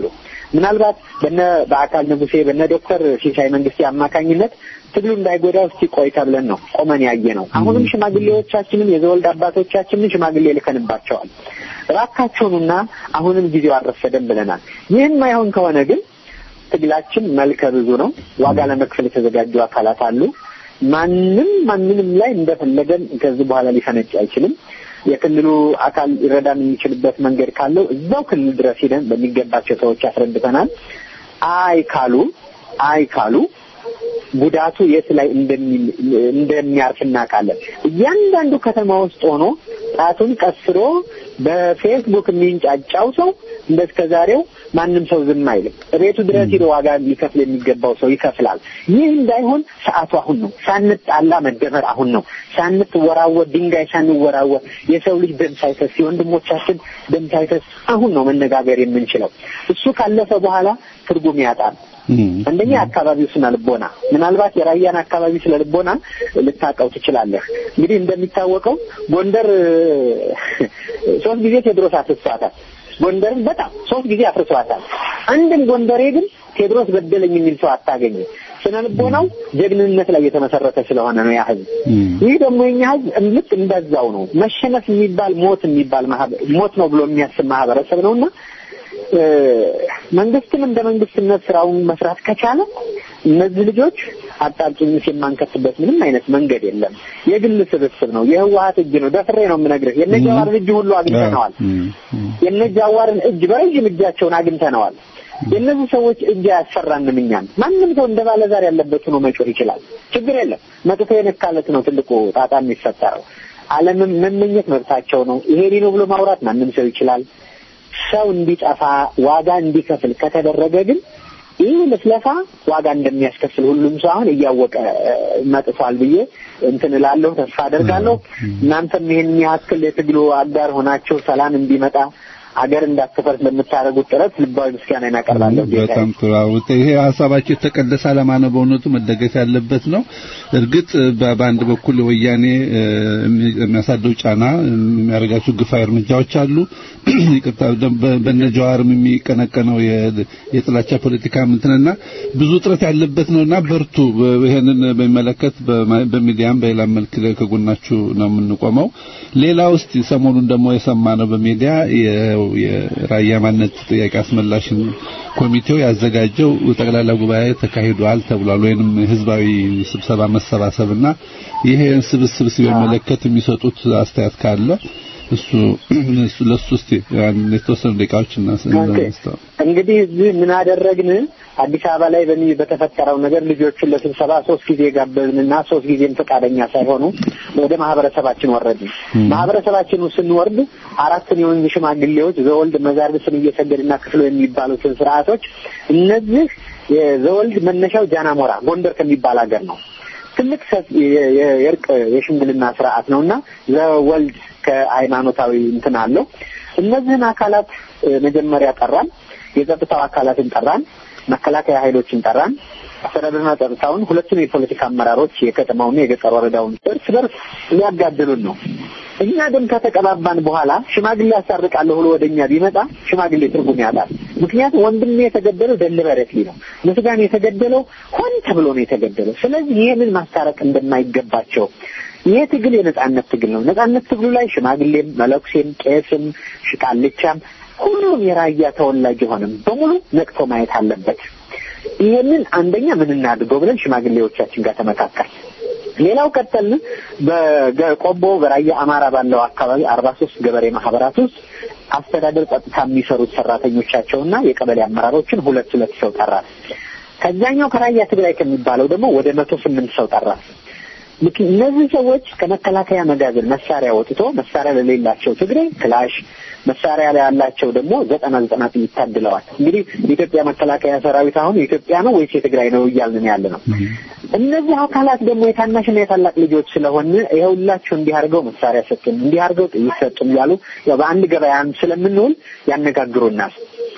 ምናልባት በነ በአካል ንጉሴ በነ ዶክተር ሲሳይ መንግስቴ አማካኝነት ትግሉ እንዳይጎዳ እስቲ ቆይ ተብለን ነው ቆመን ያየ ነው። አሁንም ሽማግሌዎቻችንን የዘወልድ አባቶቻችንን ሽማግሌ ልከንባቸዋል። እባካቸውንና አሁንም ጊዜው አልረፈደም ብለናል። ይህን ማይሆን ከሆነ ግን ትግላችን መልከ ብዙ ነው። ዋጋ ለመክፈል የተዘጋጁ አካላት አሉ። ማንም ማንንም ላይ እንደፈለገን ከዚህ በኋላ ሊፈነጭ አይችልም። የክልሉ አካል ሊረዳን የሚችልበት መንገድ ካለው እዛው ክልል ድረስ ሄደን በሚገባቸው ሰዎች አስረድተናል። አይ ካሉ አይ ካሉ ጉዳቱ የት ላይ እንደሚያርፍ እናውቃለን። እያንዳንዱ ከተማ ውስጥ ሆኖ ጣቱን ቀስሮ በፌስቡክ የሚንጫጫው ሰው እንደ እስከ ዛሬው ማንም ሰው ዝም አይልም። ቤቱ ድረስ ሄዶ ዋጋ ሊከፍል የሚገባው ሰው ይከፍላል። ይህ እንዳይሆን ሰዓቱ አሁን ነው። ሳንጣላ መደመር አሁን ነው። ሳንትወራወር ድንጋይ ሳንወራወር የሰው ልጅ ደም ሳይፈስ የወንድሞቻችን ደም ሳይፈስ አሁን ነው መነጋገር የምንችለው። እሱ ካለፈ በኋላ ትርጉም ያጣል። አንደኛ የአካባቢው ስነ ልቦና ምናልባት የራያን አካባቢ ስነ ልቦና ልታውቀው ትችላለህ። እንግዲህ እንደሚታወቀው ጎንደር ሶስት ጊዜ ቴዎድሮስ አፍርሷታል። ጎንደርን በጣም ሶስት ጊዜ አፍርሷታል። አንድም ጎንደሬ ግን ቴዎድሮስ በደለኝ የሚል ሰው አታገኝም። ስነ ልቦናው ጀግንነት ላይ የተመሰረተ ስለሆነ ነው ያ ህዝብ። ይህ ደግሞ የኛ ህዝብ ልክ እንደዛው ነው። መሸነፍ የሚባል ሞት የሚባል ሞት ነው ብሎ የሚያስብ ማህበረሰብ ነውና መንግስትም እንደ መንግስትነት ስራውን መስራት ከቻለ እነዚህ ልጆች አጣብቂኝ የማንከትበት ምንም አይነት መንገድ የለም። የግል ስብስብ ነው፣ የህወሀት እጅ ነው። ደፍሬ ነው የምነግርህ። የነጃዋርን እጅ ሁሉ አግኝተነዋል። የነጃዋርን እጅ በረዥም እጃቸውን አግኝተነዋል። የእነዚህ ሰዎች እጅ አያሰራንም እኛን። ማንም ሰው እንደ ባለዛር ያለበት ሆኖ መጮህ ይችላል። ችግር የለም። መጥቶ የነካለት ነው ትልቁ ጣጣ የሚፈጠረው። ዓለምን መመኘት መብታቸው ነው። ይሄ ነው ብሎ ማውራት ማንም ሰው ይችላል። ሰው እንዲጠፋ ዋጋ እንዲከፍል ከተደረገ ግን ይህ ልፍለፋ ዋጋ እንደሚያስከፍል ሁሉም ሰው አሁን እያወቀ መጥቷል ብዬ እንትን እላለሁ፣ ተስፋ አደርጋለሁ። እናንተም ይሄን ያክል የትግሉ አጋር ሆናችሁ ሰላም እንዲመጣ አገር እንዳትፈርስ ለምታደርጉት ጥረት ልባዊ ምስጋና እናቀርባለሁ። በጣም ጥሩ። ይሄ ሀሳባቸው የተቀደሰ ዓላማ ነው። በእውነቱ መደገፍ ያለበት ነው። እርግጥ በአንድ በኩል ወያኔ የሚያሳደው ጫና የሚያደርጋቸው ግፋዊ እርምጃዎች አሉ። ይቅርታ በነጀዋርም የሚቀነቀነው የጥላቻ ፖለቲካ ምንትንና ብዙ ጥረት ያለበት ነውና በርቱ። ይሄንን በሚመለከት በሚዲያም በሌላ መልክ ከጎናችሁ ነው የምንቆመው። ሌላ ውስጥ ሰሞኑን ደግሞ የሰማ ነው በሚዲያ የራያ ማንነት ጥያቄ አስመላሽን ኮሚቴው ያዘጋጀው ጠቅላላ ጉባኤ ተካሂዷል ተብሏል። ወይንም ህዝባዊ ስብሰባ መሰባሰብና ይሄን ስብስብ ሲመለከት የሚሰጡት አስተያየት ካለ እሱ እሱ ለሱ እስቲ የተወሰኑ ደቂቃዎች እናስተ እንግዲህ እዚህ ምን አደረግን? አዲስ አበባ ላይ በሚ በተፈጠረው ነገር ልጆቹን ለስብሰባ ሶስት ጊዜ ጋበዝንና ሶስት ጊዜም ፈቃደኛ ሳይሆኑ ወደ ማህበረሰባችን ወረድን። ማህበረሰባችን ስንወርድ አራቱን የወንዝ ሽማግሌዎች ዘወልድ መዛርብስን እየሰገድና ክፍሎ የሚባሉትን ስርዓቶች እነዚህ የዘወልድ መነሻው ጃናሞራ ጎንደር ከሚባል ሀገር ነው። ትልቅ የእርቅ የሽምግልና ስርዓት ነውና ዘወልድ ከሃይማኖታዊ እንትን አለው። እነዚህን አካላት መጀመሪያ ጠራን። የጸጥታው አካላትን ጠራን። መከላከያ ኃይሎችን ጠራን። አስተዳደርና ጸጥታውን፣ ሁለቱም የፖለቲካ አመራሮች የከተማውና የገጠር ወረዳውን እርስ በርስ ሊያጋድሉን ነው። እኛ ግን ከተቀባባን በኋላ ሽማግሌ ያሳርቃለሁ ብሎ ወደ እኛ ቢመጣ ሽማግሌ ትርጉም ያጣል። ምክንያቱም ወንድሜ የተገደለው ደልበረት ነው፣ ምስጋን የተገደለው ሆን ተብሎ ነው የተገደለው። ስለዚህ ይህንን ማስታረቅ እንደማይገባቸው ይሄ ትግል የነጻነት ትግል ነው። ነጻነት ትግሉ ላይ ሽማግሌም፣ መለኩሴም፣ ቄስም፣ ሽቃልቻም ሁሉም የራያ ተወላጅ የሆነም በሙሉ ነቅቶ ማየት አለበት። ይሄንን አንደኛ ምን እናድርገው ብለን ሽማግሌዎቻችን ጋር ተመካከል። ሌላው ቀጠልን። በቆቦ በራያ አማራ ባለው አካባቢ አርባ ሶስት ገበሬ ማህበራት ውስጥ አስተዳደር ጸጥታ የሚሰሩት ሰራተኞቻቸውና የቀበሌ አመራሮችን ሁለት ሁለት ሰው ጠራል። ከዛኛው ከራያ ትግራይ ከሚባለው ደግሞ ወደ መቶ ስምንት ሰው ጠራል። እነዚህ ሰዎች ከመከላከያ መጋዘን መሳሪያ ወጥቶ መሳሪያ ለሌላቸው ትግሬ ክላሽ መሳሪያ ላይ ያላቸው ደግሞ ዘጠና ዘጠና ጥይት ታድለዋል። እንግዲህ የኢትዮጵያ መከላከያ ሰራዊት አሁን የኢትዮጵያ ነው ወይስ የትግራይ ነው እያልን ያለ ነው። እነዚህ አካላት ደግሞ የታናሽና የታላቅ ልጆች ስለሆን ይኸውላችሁ እንዲህ አድርገው መሳሪያ ሰጡን፣ እንዲህ አድርገው ጥይት ሰጡን እያሉ ያው በአንድ ገበያም ስለምንውል ያነጋግሩናል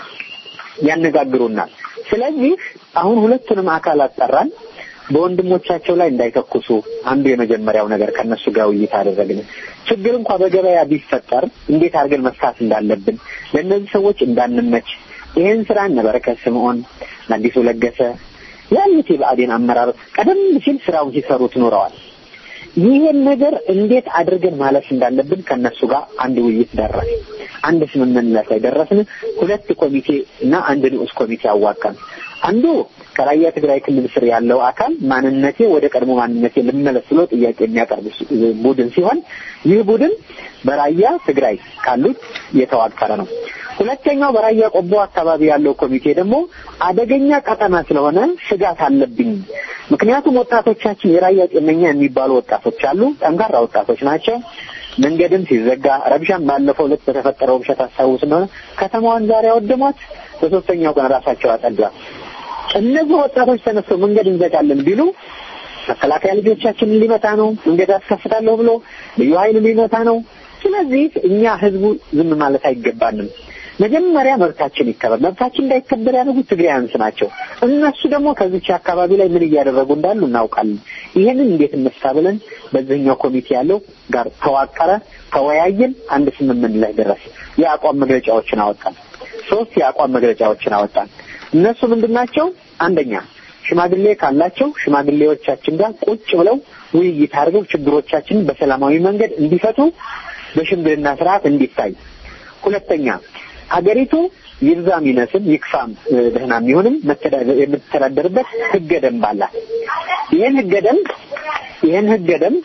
ያነጋግሩናል። ስለዚህ አሁን ሁለቱንም አካላት ጠራን። በወንድሞቻቸው ላይ እንዳይተኩሱ አንዱ የመጀመሪያው ነገር ከነሱ ጋር ውይይት አደረግን። ችግር እንኳ በገበያ ቢፈጠር እንዴት አድርገን መፍታት እንዳለብን ለእነዚህ ሰዎች እንዳንመች ይህን ስራ እነ በረከት ስምዖን፣ አዲሱ ለገሰ ያሉት የብአዴን አመራር ቀደም ሲል ስራውን ሲሰሩት ኖረዋል። ይህን ነገር እንዴት አድርገን ማለፍ እንዳለብን ከነሱ ጋር አንድ ውይይት ደረስ አንድ ስምምነት ላይ ደረስን። ሁለት ኮሚቴ እና አንድ ንዑስ ኮሚቴ አዋቀን። አንዱ ከራያ ትግራይ ክልል ስር ያለው አካል ማንነቴ ወደ ቀድሞ ማንነቴ ልመለስ ብሎ ጥያቄ የሚያቀርብ ቡድን ሲሆን ይህ ቡድን በራያ ትግራይ ካሉት የተዋቀረ ነው። ሁለተኛው በራያ ቆቦ አካባቢ ያለው ኮሚቴ ደግሞ አደገኛ ቀጠና ስለሆነ ስጋት አለብኝ። ምክንያቱም ወጣቶቻችን የራያ ጤነኛ የሚባሉ ወጣቶች አሉ፣ ጠንካራ ወጣቶች ናቸው። መንገድም ሲዘጋ ረብሻም ባለፈው ዕለት በተፈጠረው ብሸት አስታውስ እንደሆነ ከተማዋን ዛሬ አወደሟት፣ በሶስተኛው ቀን ራሳቸው አጸዷት። እነዚህ ወጣቶች ተነስተው መንገድ እንዘጋለን ቢሉ መከላከያ ልጆቻችንን ሊመታ ነው፣ መንገድ አስከፍታለሁ ብሎ ልዩ ኃይል ሊመታ ነው። ስለዚህ እኛ ህዝቡ ዝም ማለት አይገባንም። መጀመሪያ መብታችን ይከበር። መብታችን እንዳይከበር ያደረጉት ትግራያንስ ናቸው። እነሱ ደግሞ ከዚች አካባቢ ላይ ምን እያደረጉ እንዳሉ እናውቃለን። ይህንን እንዴት እንፍታ ብለን በዚህኛው ኮሚቴ ያለው ጋር ተዋቀረ፣ ተወያየን፣ አንድ ስምምነት ላይ ደረስ። የአቋም መግለጫዎችን አወጣን። ሶስት የአቋም መግለጫዎችን አወጣን። እነሱ ምንድን ናቸው? አንደኛ ሽማግሌ ካላቸው ሽማግሌዎቻችን ጋር ቁጭ ብለው ውይይት አድርገው ችግሮቻችንን በሰላማዊ መንገድ እንዲፈቱ በሽምግልና ስርዓት እንዲታይ። ሁለተኛ ሀገሪቱ ይብዛም ይነስም ይክፋም ደህና የሚሆንም የምትተዳደርበት ህገ ደንብ አላት። ይህን ህገ ደንብ ይህን ህገ ደንብ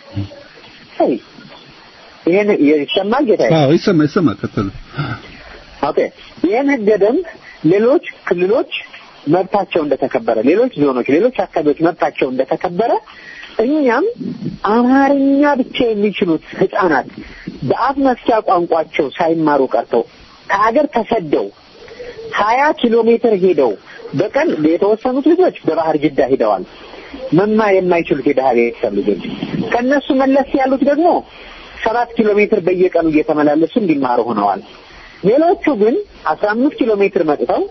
ይህን ይሰማል ጌታ? አዎ ይሰማ ይሰማ ቀጥሉ። ኦኬ ይህን ህገ ደንብ ሌሎች ክልሎች መብታቸው እንደተከበረ፣ ሌሎች ዞኖች፣ ሌሎች አካባቢዎች መብታቸው እንደተከበረ እኛም አማርኛ ብቻ የሚችሉት ህጻናት በአፍ መፍቻ ቋንቋቸው ሳይማሩ ቀርተው ከሀገር ተሰደው ሀያ ኪሎ ሜትር ሄደው በቀን የተወሰኑት ልጆች በባህር ጅዳ ሂደዋል። መማር የማይችሉት የድሀ ቤተሰብ ልጆች ከእነሱ መለስ ያሉት ደግሞ ሰባት ኪሎ ሜትር በየቀኑ እየተመላለሱ እንዲማሩ ሆነዋል። ሌሎቹ ግን አስራ አምስት ኪሎ ሜትር መጥተው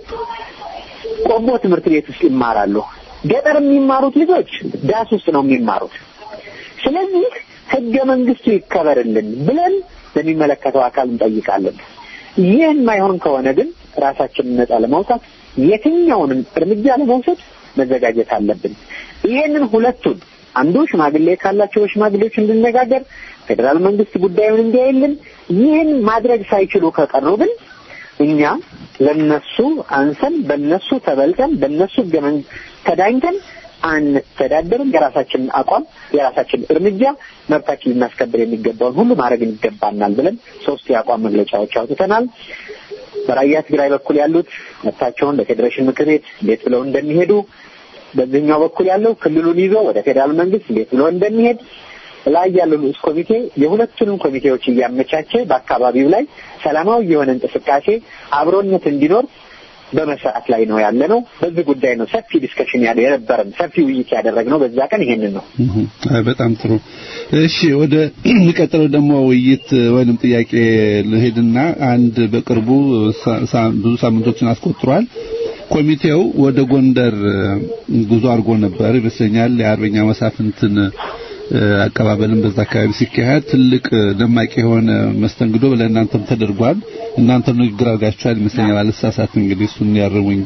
ቆቦ ትምህርት ቤት ውስጥ ይማራሉ። ገጠር የሚማሩት ልጆች ዳስ ውስጥ ነው የሚማሩት። ስለዚህ ህገ መንግስቱ ይከበርልን ብለን ለሚመለከተው አካል እንጠይቃለን። ይህን ማይሆን ከሆነ ግን ራሳችንን ነጻ ለማውጣት የትኛውንም እርምጃ ለመውሰድ መዘጋጀት አለብን። ይህንን ሁለቱን አንዱ ሽማግሌ ካላቸው ሽማግሌዎች እንድነጋገር ፌዴራል መንግስት ጉዳዩን እንዲያይልን፣ ይህን ማድረግ ሳይችሉ ከቀሩ ግን እኛ ለነሱ አንሰን በነሱ ተበልጠን በነሱ ህገ መንግስት ተዳኝተን አንተዳደርም። የራሳችንን አቋም የራሳችንን እርምጃ መብታችን ልናስከብር የሚገባውን ሁሉ ማድረግ ይገባናል ብለን ሶስት የአቋም መግለጫዎች አውጥተናል። በራያ ትግራይ በኩል ያሉት መብታቸውን ለፌዴሬሽን ምክር ቤት እንዴት ብለው እንደሚሄዱ፣ በዚህኛው በኩል ያለው ክልሉን ይዞ ወደ ፌዴራል መንግስት እንዴት ብለው እንደሚሄድ ላይ ያለው ንዑስ ኮሚቴ የሁለቱንም ኮሚቴዎች እያመቻቸ በአካባቢው ላይ ሰላማዊ የሆነ እንቅስቃሴ አብሮነት እንዲኖር በመስራት ላይ ነው ያለ ነው። በዚህ ጉዳይ ነው ሰፊ ዲስከሽን ያለ የነበረን ሰፊ ውይይት ያደረግነው በዛ ቀን ይሄንን ነው። በጣም ጥሩ። እሺ ወደ የሚቀጥለው ደግሞ ውይይት ወይንም ጥያቄ ልሄድና አንድ በቅርቡ ብዙ ሳምንቶችን አስቆጥሯል። ኮሚቴው ወደ ጎንደር ጉዞ አድርጎ ነበር ይመስለኛል። የአርበኛ መሳፍንትን አቀባበልን በዛ አካባቢ ሲካሄድ ትልቅ ደማቂ የሆነ መስተንግዶ ለእናንተም ተደርጓል። እናንተም ንግግር አድርጋችኋል ይመስለኛል። አልሳሳት እንግዲህ እሱን ያርሙኝ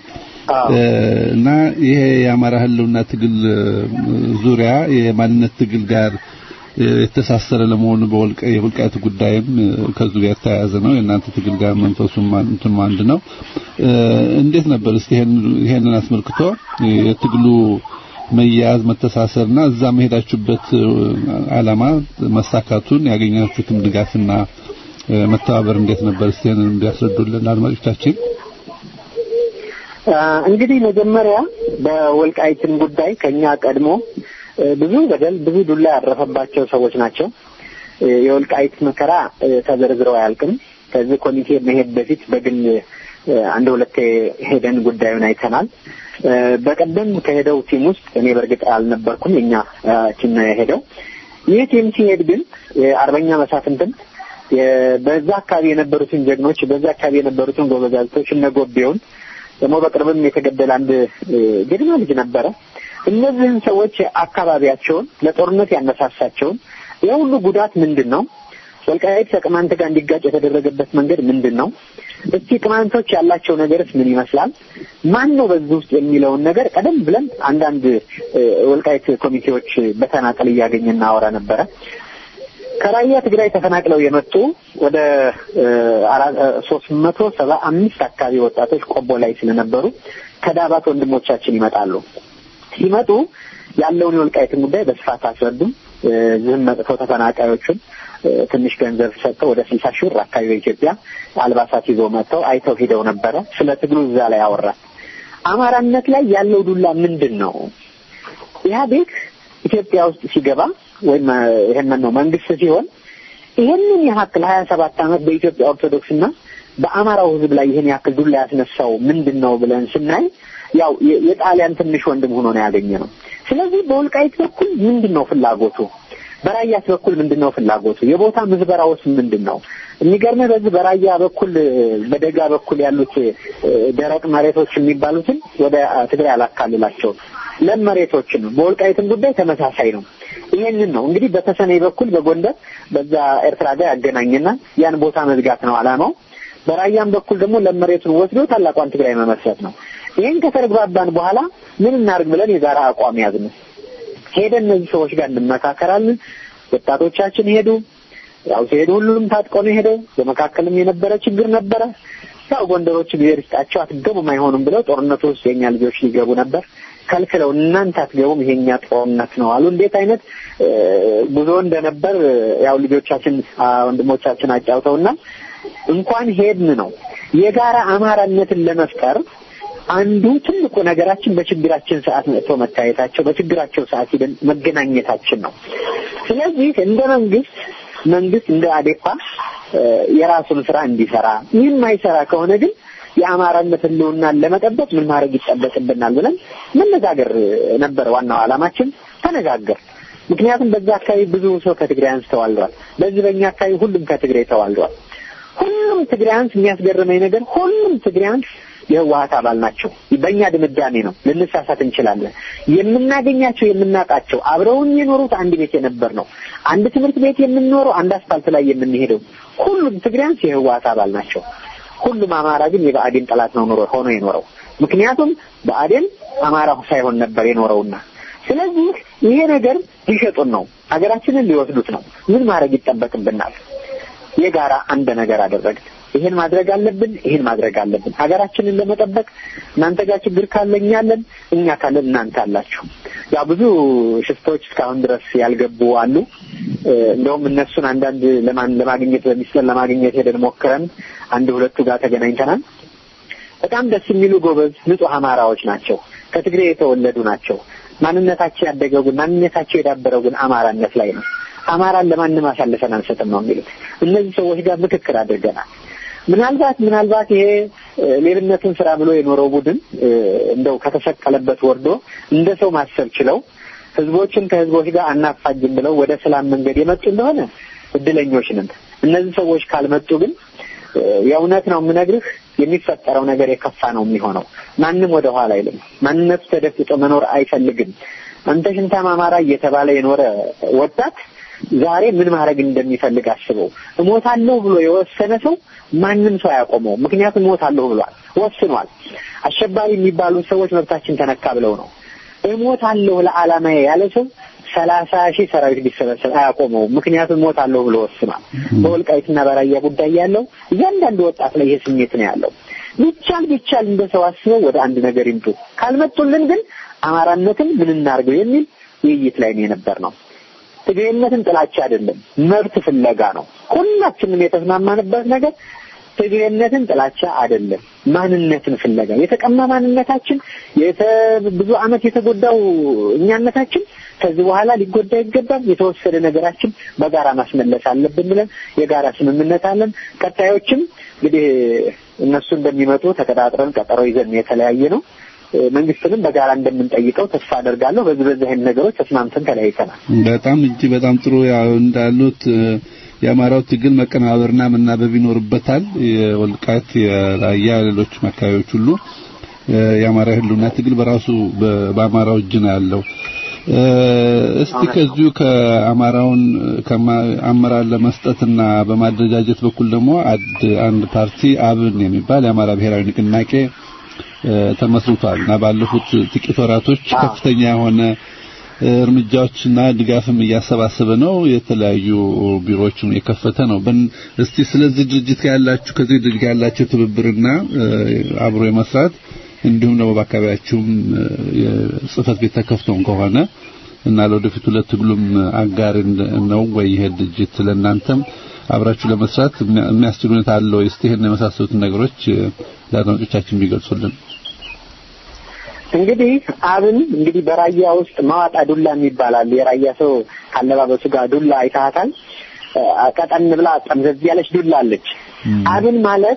እና ይሄ የአማራ ህልውና ትግል ዙሪያ የማንነት ትግል ጋር የተሳሰረ ለመሆኑ በወልቀ የወልቃይት ጉዳይም ከዙ ጋር የተያያዘ ነው። የእናንተ ትግል ጋር መንፈሱም እንትኑ አንድ ነው። እንዴት ነበር እስቲ ይሄንን አስመልክቶ የትግሉ መያያዝ መተሳሰርና እዛ መሄዳችሁበት ዓላማ መሳካቱን ያገኛችሁትም ድጋፍና መተባበር እንዴት ነበር? እስቲ ይሄንን እንዲያስረዱልን አድማጮቻችን። እንግዲህ መጀመሪያ በወልቃይትን ጉዳይ ከኛ ቀድሞ ብዙ በደል ብዙ ዱላ ያረፈባቸው ሰዎች ናቸው። የወልቃይት መከራ ተዘርዝረው አያልቅም። ከዚህ ኮሚቴ መሄድ በፊት በግል አንድ ሁለቴ ሄደን ጉዳዩን አይተናል። በቀደም ከሄደው ቲም ውስጥ እኔ በእርግጥ አልነበርኩም። የኛ ቲም ነው የሄደው። ይህ ቲም ሲሄድ ግን የአርበኛ መሳፍንትን በዛ አካባቢ የነበሩትን ጀግኖች በዛ አካባቢ የነበሩትን ጎበዛዝቶች እነ ጎቤውን ደግሞ በቅርብም የተገደለ አንድ ጀግና ልጅ ነበረ። እነዚህን ሰዎች አካባቢያቸውን ለጦርነት ያነሳሳቸውን የሁሉ ጉዳት ምንድን ነው? ወልቃይት ከቅማንት ጋር እንዲጋጭ የተደረገበት መንገድ ምንድን ነው? እስቲ ቅማንቶች ያላቸው ነገርስ ምን ይመስላል? ማን ነው በዚህ ውስጥ የሚለውን ነገር ቀደም ብለን አንዳንድ ወልቃይት ኮሚቴዎች በተናጠል እያገኘ እናወራ ነበረ። ከራያ ትግራይ ተፈናቅለው የመጡ ወደ ሶስት መቶ ሰባ አምስት አካባቢ ወጣቶች ቆቦ ላይ ስለነበሩ ከዳባት ወንድሞቻችን ይመጣሉ። ሲመጡ ያለውን የወልቃይትን ጉዳይ በስፋት አስረዱም። ዝም መጥተው ተፈናቃዮቹን ትንሽ ገንዘብ ሰጥተው ወደ ስልሳ ሺህ ብር አካባቢ በኢትዮጵያ አልባሳት ይዘው መጥተው አይተው ሂደው ነበረ። ስለ ትግሉ እዛ ላይ አወራ። አማራነት ላይ ያለው ዱላ ምንድን ነው? ኢህአዴግ ኢትዮጵያ ውስጥ ሲገባ ወይም ይሄንን ነው መንግስት ሲሆን ይሄንን ያክል ሀያ ሰባት ዓመት በኢትዮጵያ ኦርቶዶክስና በአማራው ሕዝብ ላይ ይሄን ያክል ዱላ ያስነሳው ምንድን ነው ብለን ስናይ ያው የጣሊያን ትንሽ ወንድም ሆኖ ነው ያገኘ ነው። ስለዚህ በወልቃይት በኩል ምንድን ነው ፍላጎቱ? በራያስ በኩል ምንድን ነው ፍላጎቱ? የቦታ ምዝበራውስ ምንድን ነው? የሚገርምህ በዚህ በራያ በኩል በደጋ በኩል ያሉት ደረቅ መሬቶች የሚባሉትን ወደ ትግራይ አላካልላቸውም። ለም መሬቶችን ነው። በወልቃይትም ጉዳይ ተመሳሳይ ነው። ይሄንን ነው እንግዲህ በተሰነይ በኩል በጎንደር በዛ ኤርትራ ጋር ያገናኝና ያን ቦታ መዝጋት ነው አላማው። በራያም በኩል ደግሞ ለም መሬቱን ወስዶ ታላቋን ትግራይ መመስረት ነው። ይህን ከተግባባን በኋላ ምን እናድርግ ብለን የጋራ አቋም ያዝን። ሄደን እነዚህ ሰዎች ጋር እንመካከራለን። ወጣቶቻችን ሄዱ። ያው ሲሄዱ ሁሉም ታጥቀው ነው ሄደው። በመካከልም የነበረ ችግር ነበረ። ያው ጎንደሮች ጊዜ ርስጣቸው አትገቡም አይሆኑም ብለው ጦርነቱ ውስጥ የኛ ልጆች ሊገቡ ነበር ከልክለው እናንተ አትገቡም፣ ይሄኛ ጦርነት ነው አሉ። እንዴት አይነት ጉዞ እንደነበር ያው ልጆቻችን ወንድሞቻችን አጫውተውና እንኳን ሄድን ነው የጋራ አማራነትን ለመፍጠር አንዱ ትልቁ ነገራችን በችግራችን ሰዓት መጥቶ መታየታቸው፣ በችግራቸው ሰዓት ሂደን መገናኘታችን ነው። ስለዚህ እንደ መንግስት መንግስት እንደ አዴፓ የራሱን ስራ እንዲሰራ ይህን ማይሰራ ከሆነ ግን የአማራነት ህልውናን ለመጠበቅ ምን ማድረግ ይጠበቅብናል ብለን መነጋገር ነበር ዋናው ዓላማችን። ተነጋገር። ምክንያቱም በዛ አካባቢ ብዙ ሰው ከትግራያንስ ተዋልደዋል። በዚህ በእኛ አካባቢ ሁሉም ከትግራይ ተዋልደዋል። ሁሉም ትግራያንስ የሚያስገርመኝ ነገር ሁሉም ትግራያንስ የህወሀት አባል ናቸው። በእኛ ድምዳሜ ነው። ልንሳሳት እንችላለን። የምናገኛቸው የምናውቃቸው አብረውን የኖሩት አንድ ቤት የነበር ነው። አንድ ትምህርት ቤት የምንኖረው አንድ አስፋልት ላይ የምንሄደው ሁሉም ትግራያንስ የህወሀት አባል ናቸው። ሁሉም አማራ ግን የብአዴን ጠላት ነው ኖሮ ሆኖ የኖረው። ምክንያቱም ብአዴን አማራ ሳይሆን ነበር የኖረውና ስለዚህ ይሄ ነገር ሊሸጡን ነው፣ ሀገራችንን ሊወስዱት ነው። ምን ማድረግ ይጠበቅብናል? የጋራ አንድ ነገር አደረግን። ይሄን ማድረግ አለብን፣ ይሄን ማድረግ አለብን። ሀገራችንን ለመጠበቅ እናንተ ጋር ችግር ካለ እኛ አለን፣ እኛ ካለን እናንተ አላችሁ። ያው ብዙ ሽፍቶች እስካሁን ድረስ ያልገቡ አሉ። እንደውም እነሱን አንዳንድ ለማን ለማግኘት በሚስጥር ለማግኘት ሄደን ሞክረን አንድ ሁለቱ ጋር ተገናኝተናል። በጣም ደስ የሚሉ ጎበዝ ንጹህ አማራዎች ናቸው። ከትግሬ የተወለዱ ናቸው። ማንነታቸው ያደገው ግን ማንነታቸው የዳበረው ግን አማራነት ላይ ነው። አማራን ለማንም አሳልፈን አንሰጥም ነው የሚሉት። እነዚህ ሰዎች ጋር ምክክር አድርገናል። ምናልባት ምናልባት ይሄ ሌብነትን ስራ ብሎ የኖረው ቡድን እንደው ከተሰቀለበት ወርዶ እንደ ሰው ማሰብ ችለው ህዝቦችን ከህዝቦች ጋር አናፋጅም ብለው ወደ ሰላም መንገድ የመጡ እንደሆነ እድለኞች ነን። እነዚህ ሰዎች ካልመጡ ግን የእውነት ነው የምነግርህ የሚፈጠረው ነገር የከፋ ነው የሚሆነው። ማንም ወደ ኋላ አይልም። ማንነቱ ተደፍጦ መኖር አይፈልግም። አንተ ሽንታም አማራ እየተባለ የኖረ ወጣት ዛሬ ምን ማድረግ እንደሚፈልግ አስበው። እሞታለሁ ብሎ የወሰነ ሰው ማንም ሰው አያቆመው። ምክንያቱም እሞታለሁ ብሏል፣ ወስኗል። አሸባሪ የሚባሉ ሰዎች መብታችን ተነካ ብለው ነው። እሞታለሁ ለዓላማዬ ያለ ሰው ሰላሳ ሺህ ሰራዊት ቢሰበሰብ አያቆመው። ምክንያቱም እሞታለሁ ብሎ ወስኗል። በወልቃይትና በራያ ጉዳይ ያለው እያንዳንዱ ወጣት ላይ ይሄ ስሜት ነው ያለው። ቢቻል ቢቻል እንደ ሰው አስበው ወደ አንድ ነገር ይምጡ። ካልመጡልን ግን አማራነትን ምን እናድርገው የሚል ውይይት ላይ ነው የነበር ነው። ትግሬነትን ጥላቻ አይደለም፣ መብት ፍለጋ ነው። ሁላችንም የተስማማንበት ነገር ትግሬነትን ጥላቻ አይደለም፣ ማንነትን ፍለጋ የተቀማ ማንነታችን ብዙ ዓመት የተጎዳው እኛነታችን ከዚህ በኋላ ሊጎዳ ይገባል። የተወሰደ ነገራችን በጋራ ማስመለስ አለብን ብለን የጋራ ስምምነት አለን። ቀጣዮችም እንግዲህ እነሱ እንደሚመጡ ተቀጣጥረን ቀጠሮ ይዘን የተለያየ ነው። መንግስትንም በጋራ እንደምንጠይቀው ተስፋ አደርጋለሁ። በዚህ በዚህ አይነት ነገሮች ተስማምተን ተለያይተናል። በጣም እጅ በጣም ጥሩ ያው እንዳሉት የአማራው ትግል መቀናበርና መናበብ ይኖርበታል። የወልቃት የራያ ሌሎች አካባቢዎች ሁሉ የአማራ ህልውና ትግል በራሱ በአማራው እጅ ነው ያለው። እስቲ ከዚሁ ከአማራውን አመራር ለመስጠትና በማደራጀት በኩል ደግሞ አንድ ፓርቲ አብን የሚባል የአማራ ብሔራዊ ንቅናቄ ተመስርቷል እና ባለፉት ጥቂት ወራቶች ከፍተኛ የሆነ እርምጃዎችና ድጋፍም እያሰባሰበ ነው። የተለያዩ ቢሮዎችን የከፈተ ነው። እስቲ ስለዚህ ድርጅት ያላችሁ ከዚህ ድርጅት ያላችሁ ትብብርና አብሮ የመስራት እንዲሁም ደግሞ በአካባቢያችሁም የጽህፈት ቤት ተከፍተውን ከሆነ እና ለወደፊቱ ለትግሉም አጋር ነው ወይ ይሄ ድርጅት ለእናንተም አብራችሁ ለመስራት የሚያስችል ሁኔታ አለው? እስቲ ይሄን የመሳሰሉትን ነገሮች ለአድማጮቻችን ቢገልጹልን። እንግዲህ አብን እንግዲህ በራያ ውስጥ ማዋጣ ዱላ የሚባላል የራያ ሰው ካለባበሱ ጋር ዱላ አይታታል። ቀጠን ብላ ጠምዘዝ ያለች ዱላ አለች። አብን ማለት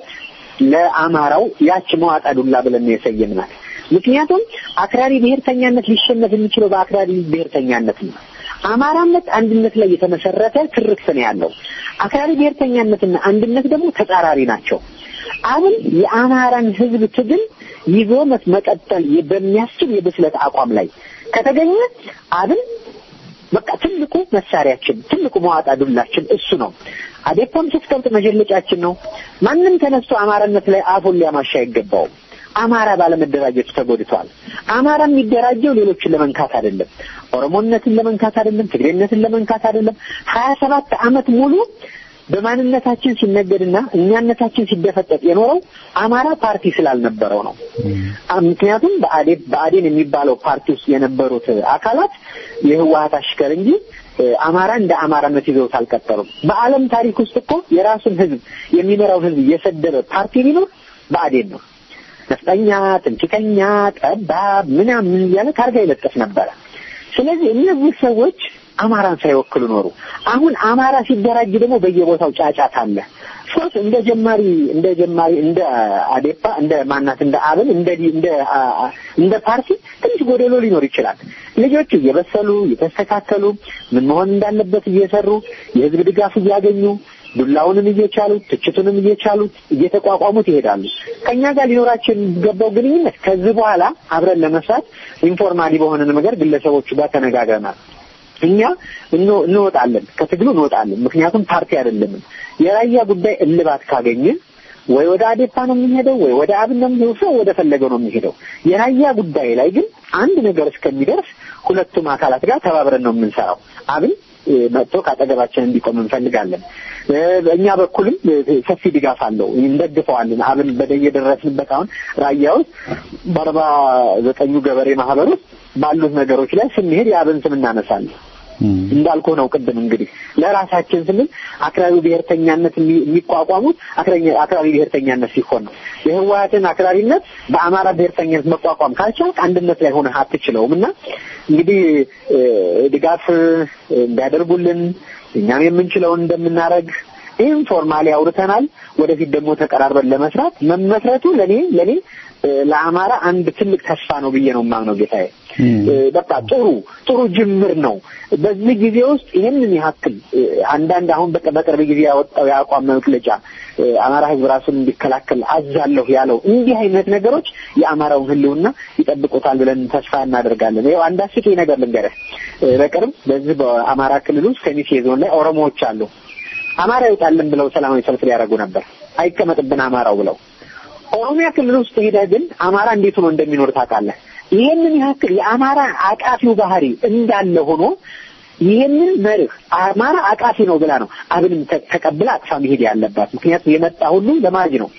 ለአማራው ያች መዋጣ ዱላ ብለን ነው የሰየምናት። ምክንያቱም አክራሪ ብሔርተኛነት ሊሸነፍ የሚችለው በአክራሪ ብሔርተኛነት ነው። አማራነት አንድነት ላይ የተመሰረተ ትርክት ነው ያለው። አክራሪ ብሔርተኛነትና አንድነት ደግሞ ተጻራሪ ናቸው። አብን የአማራን ሕዝብ ትግል ይዞ መቀጠል በሚያስችል የብስለት አቋም ላይ ከተገኘ አብን በቃ ትልቁ መሳሪያችን ትልቁ መዋጣ ዱላችን እሱ ነው። አዴፓም ስትቀብጥ መጀለጫችን ነው። ማንም ተነስቶ አማራነት ላይ አፉን ሊያማሻ አይገባውም። አማራ ባለመደራጀቱ ተጎድቷል። አማራ የሚደራጀው ሌሎችን ለመንካት አይደለም፣ ኦሮሞነትን ለመንካት አይደለም፣ ትግሬነትን ለመንካት አይደለም። ሀያ ሰባት ዓመት ሙሉ በማንነታችን ሲነገድና እኛነታችን ሲደፈጠጥ የኖረው አማራ ፓርቲ ስላልነበረው ነው። ምክንያቱም በአዴን በአዴን የሚባለው ፓርቲ ውስጥ የነበሩት አካላት የህወሀት አሽከር እንጂ አማራ እንደ አማራነት ይዘውት አልቀጠሉም። በዓለም ታሪክ ውስጥ እኮ የራሱን ህዝብ የሚመራው ህዝብ የሰደበ ፓርቲ ቢኖር በአዴን ነው። ነፍጠኛ፣ ትምክህተኛ፣ ጠባብ ምናምን እያለ ታርጋ ይለጥፍ ነበረ። ስለዚህ እነዚህ ሰዎች አማራን ሳይወክሉ ኖሩ። አሁን አማራ ሲደራጅ ደግሞ በየቦታው ጫጫት አለ። ሶስት እንደ ጀማሪ እንደ ጀማሪ እንደ አዴፓ እንደ ማናት እንደ አብን እንደ እንደ እንደ ፓርቲ ትንሽ ጎደሎ ሊኖር ይችላል። ልጆቹ እየበሰሉ እየተስተካከሉ ምን መሆን እንዳለበት እየሰሩ የህዝብ ድጋፍ እያገኙ ዱላውንም እየቻሉ ትችቱንም እየቻሉ እየተቋቋሙት ይሄዳሉ። ከኛ ጋር ሊኖራቸው የሚገባው ግንኙነት ከዚህ በኋላ አብረን ለመስራት ኢንፎርማሊ በሆነ ነገር ግለሰቦቹ ጋር ተነጋግረናል። እኛ እንወጣለን፣ ከትግሉ እንወጣለን። ምክንያቱም ፓርቲ አይደለንም። የራያ ጉዳይ እልባት ካገኘ ወይ ወደ አዴፓ ነው የሚሄደው፣ ወይ ወደ አብን ነው የሚሄደው፣ ሰው ወደ ፈለገው ነው የሚሄደው። የራያ ጉዳይ ላይ ግን አንድ ነገር እስከሚደርስ ሁለቱም አካላት ጋር ተባብረን ነው የምንሰራው። አብን መጥቶ ካጠገባችን እንዲቆም እንፈልጋለን። በእኛ በኩልም ሰፊ ድጋፍ አለው፣ እንደግፈዋለን። አብን በየደረስንበት አሁን ራያ ውስጥ በአርባ ዘጠኙ ገበሬ ማህበር ውስጥ ባሉት ነገሮች ላይ ስንሄድ የአብን ስም እናነሳለን። እንዳልኩ ነው ቅድም እንግዲህ ለራሳችን ስንል አክራሪ ብሔርተኛነት የሚቋቋሙት አክራሪ ብሔርተኛነት ሲሆን ነው። የህወሓትን አክራሪነት በአማራ ብሔርተኛነት መቋቋም ካልቻልክ አንድነት ላይ ሆነህ አትችለውም እና እንግዲህ ድጋፍ እንዲያደርጉልን እኛም የምንችለውን እንደምናደርግ ይህም ፎርማሊ አውርተናል። ወደፊት ደግሞ ተቀራርበን ለመስራት መመስረቱ ለኔ ለኔ ለአማራ አንድ ትልቅ ተስፋ ነው ብዬ ነው የማምነው ጌታዬ። በቃ ጥሩ ጥሩ ጅምር ነው። በዚህ ጊዜ ውስጥ ይህንን ያክል አንዳንድ አሁን በቅርብ ጊዜ ያወጣው የአቋም መግለጫ አማራ ህዝብ ራሱን እንዲከላከል አዛለሁ ያለው እንዲህ አይነት ነገሮች የአማራውን ህልውና ይጠብቁታል ብለን ተስፋ እናደርጋለን። ይኸው አንድ አስቂኝ ነገር ልንገርህ። በቅርብ በዚህ በአማራ ክልል ውስጥ ከሚሴ ዞን ላይ ኦሮሞዎች አሉ። አማራ ይውጣልን ብለው ሰላማዊ ሰልፍ ሊያደርጉ ነበር። አይቀመጥብን አማራው ብለው ኦሮሚያ ክልል ውስጥ ሄደህ ግን አማራ እንዴት ሆኖ እንደሚኖር ታውቃለህ። ይሄንን ያክል የአማራ አቃፊው ባህሪ እንዳለ ሆኖ ይሄንን መርህ አማራ አቃፊ ነው ብላ ነው አብንም ተቀብላ አቅፋ መሄድ ያለባት። ምክንያቱም የመጣ ሁሉ ለማጅ ነው።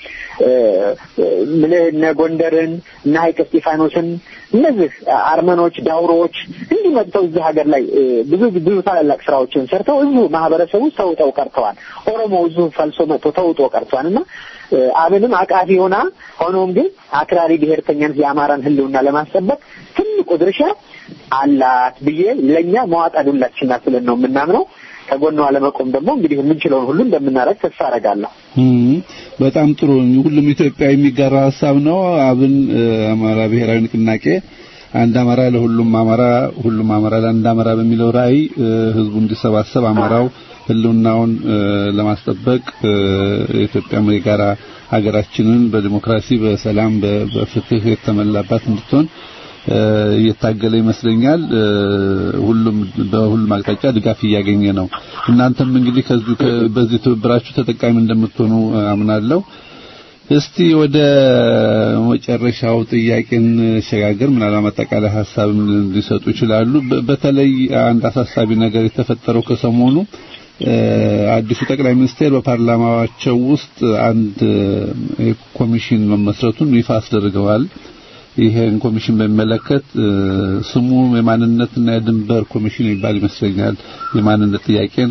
ምልህ እነ ጎንደርን እነ ሀይቅ እስጢፋኖስን እነዚህ አርመኖች፣ ዳውሮዎች እንዲህ መጥተው እዚህ ሀገር ላይ ብዙ ብዙ ታላላቅ ስራዎችን ሰርተው እዚሁ ማህበረሰቡ ተውጠው ቀርተዋል። ኦሮሞ እዚሁ ፈልሶ መጥቶ ተውጦ ቀርተዋል እና አብንም አቃፊ ሆና ሆኖም ግን አክራሪ ብሔርተኛን የአማራን ህልውና ለማስጠበቅ ትልቁ ድርሻ አላት ብዬ ለእኛ መዋጣ ዱላችን ናት ብለን ነው የምናምነው። ከጎኗ ለመቆም ደግሞ እንግዲህ የምንችለውን ሁሉ እንደምናደርግ ተስፋ አደርጋለሁ። በጣም ጥሩ። ሁሉም ኢትዮጵያ የሚጋራ ሀሳብ ነው። አብን አማራ ብሔራዊ ንቅናቄ አንድ አማራ ለሁሉም አማራ፣ ሁሉም አማራ ለአንድ አማራ በሚለው ራዕይ ህዝቡ እንዲሰባሰብ አማራው ህልውናውን ለማስጠበቅ የኢትዮጵያ የጋራ ሀገራችንን በዲሞክራሲ፣ በሰላም፣ በፍትህ የተመላባት እንድትሆን እየታገለ ይመስለኛል። ሁሉም በሁሉም አቅጣጫ ድጋፍ እያገኘ ነው። እናንተም እንግዲህ ከዚህ በዚህ ትብብራችሁ ተጠቃሚ እንደምትሆኑ አምናለሁ። እስቲ ወደ መጨረሻው ጥያቄን ሸጋገር ምናልባት አጠቃላይ ሀሳብ ሊሰጡ ይችላሉ። በተለይ አንድ አሳሳቢ ነገር የተፈጠረው ከሰሞኑ አዲሱ ጠቅላይ ሚኒስቴር በፓርላማቸው ውስጥ አንድ ኮሚሽን መመስረቱን ይፋ አስደርገዋል። ይሄን ኮሚሽን በሚመለከት ስሙ የማንነትና የድንበር ኮሚሽን ይባል ይመስለኛል። የማንነት ጥያቄን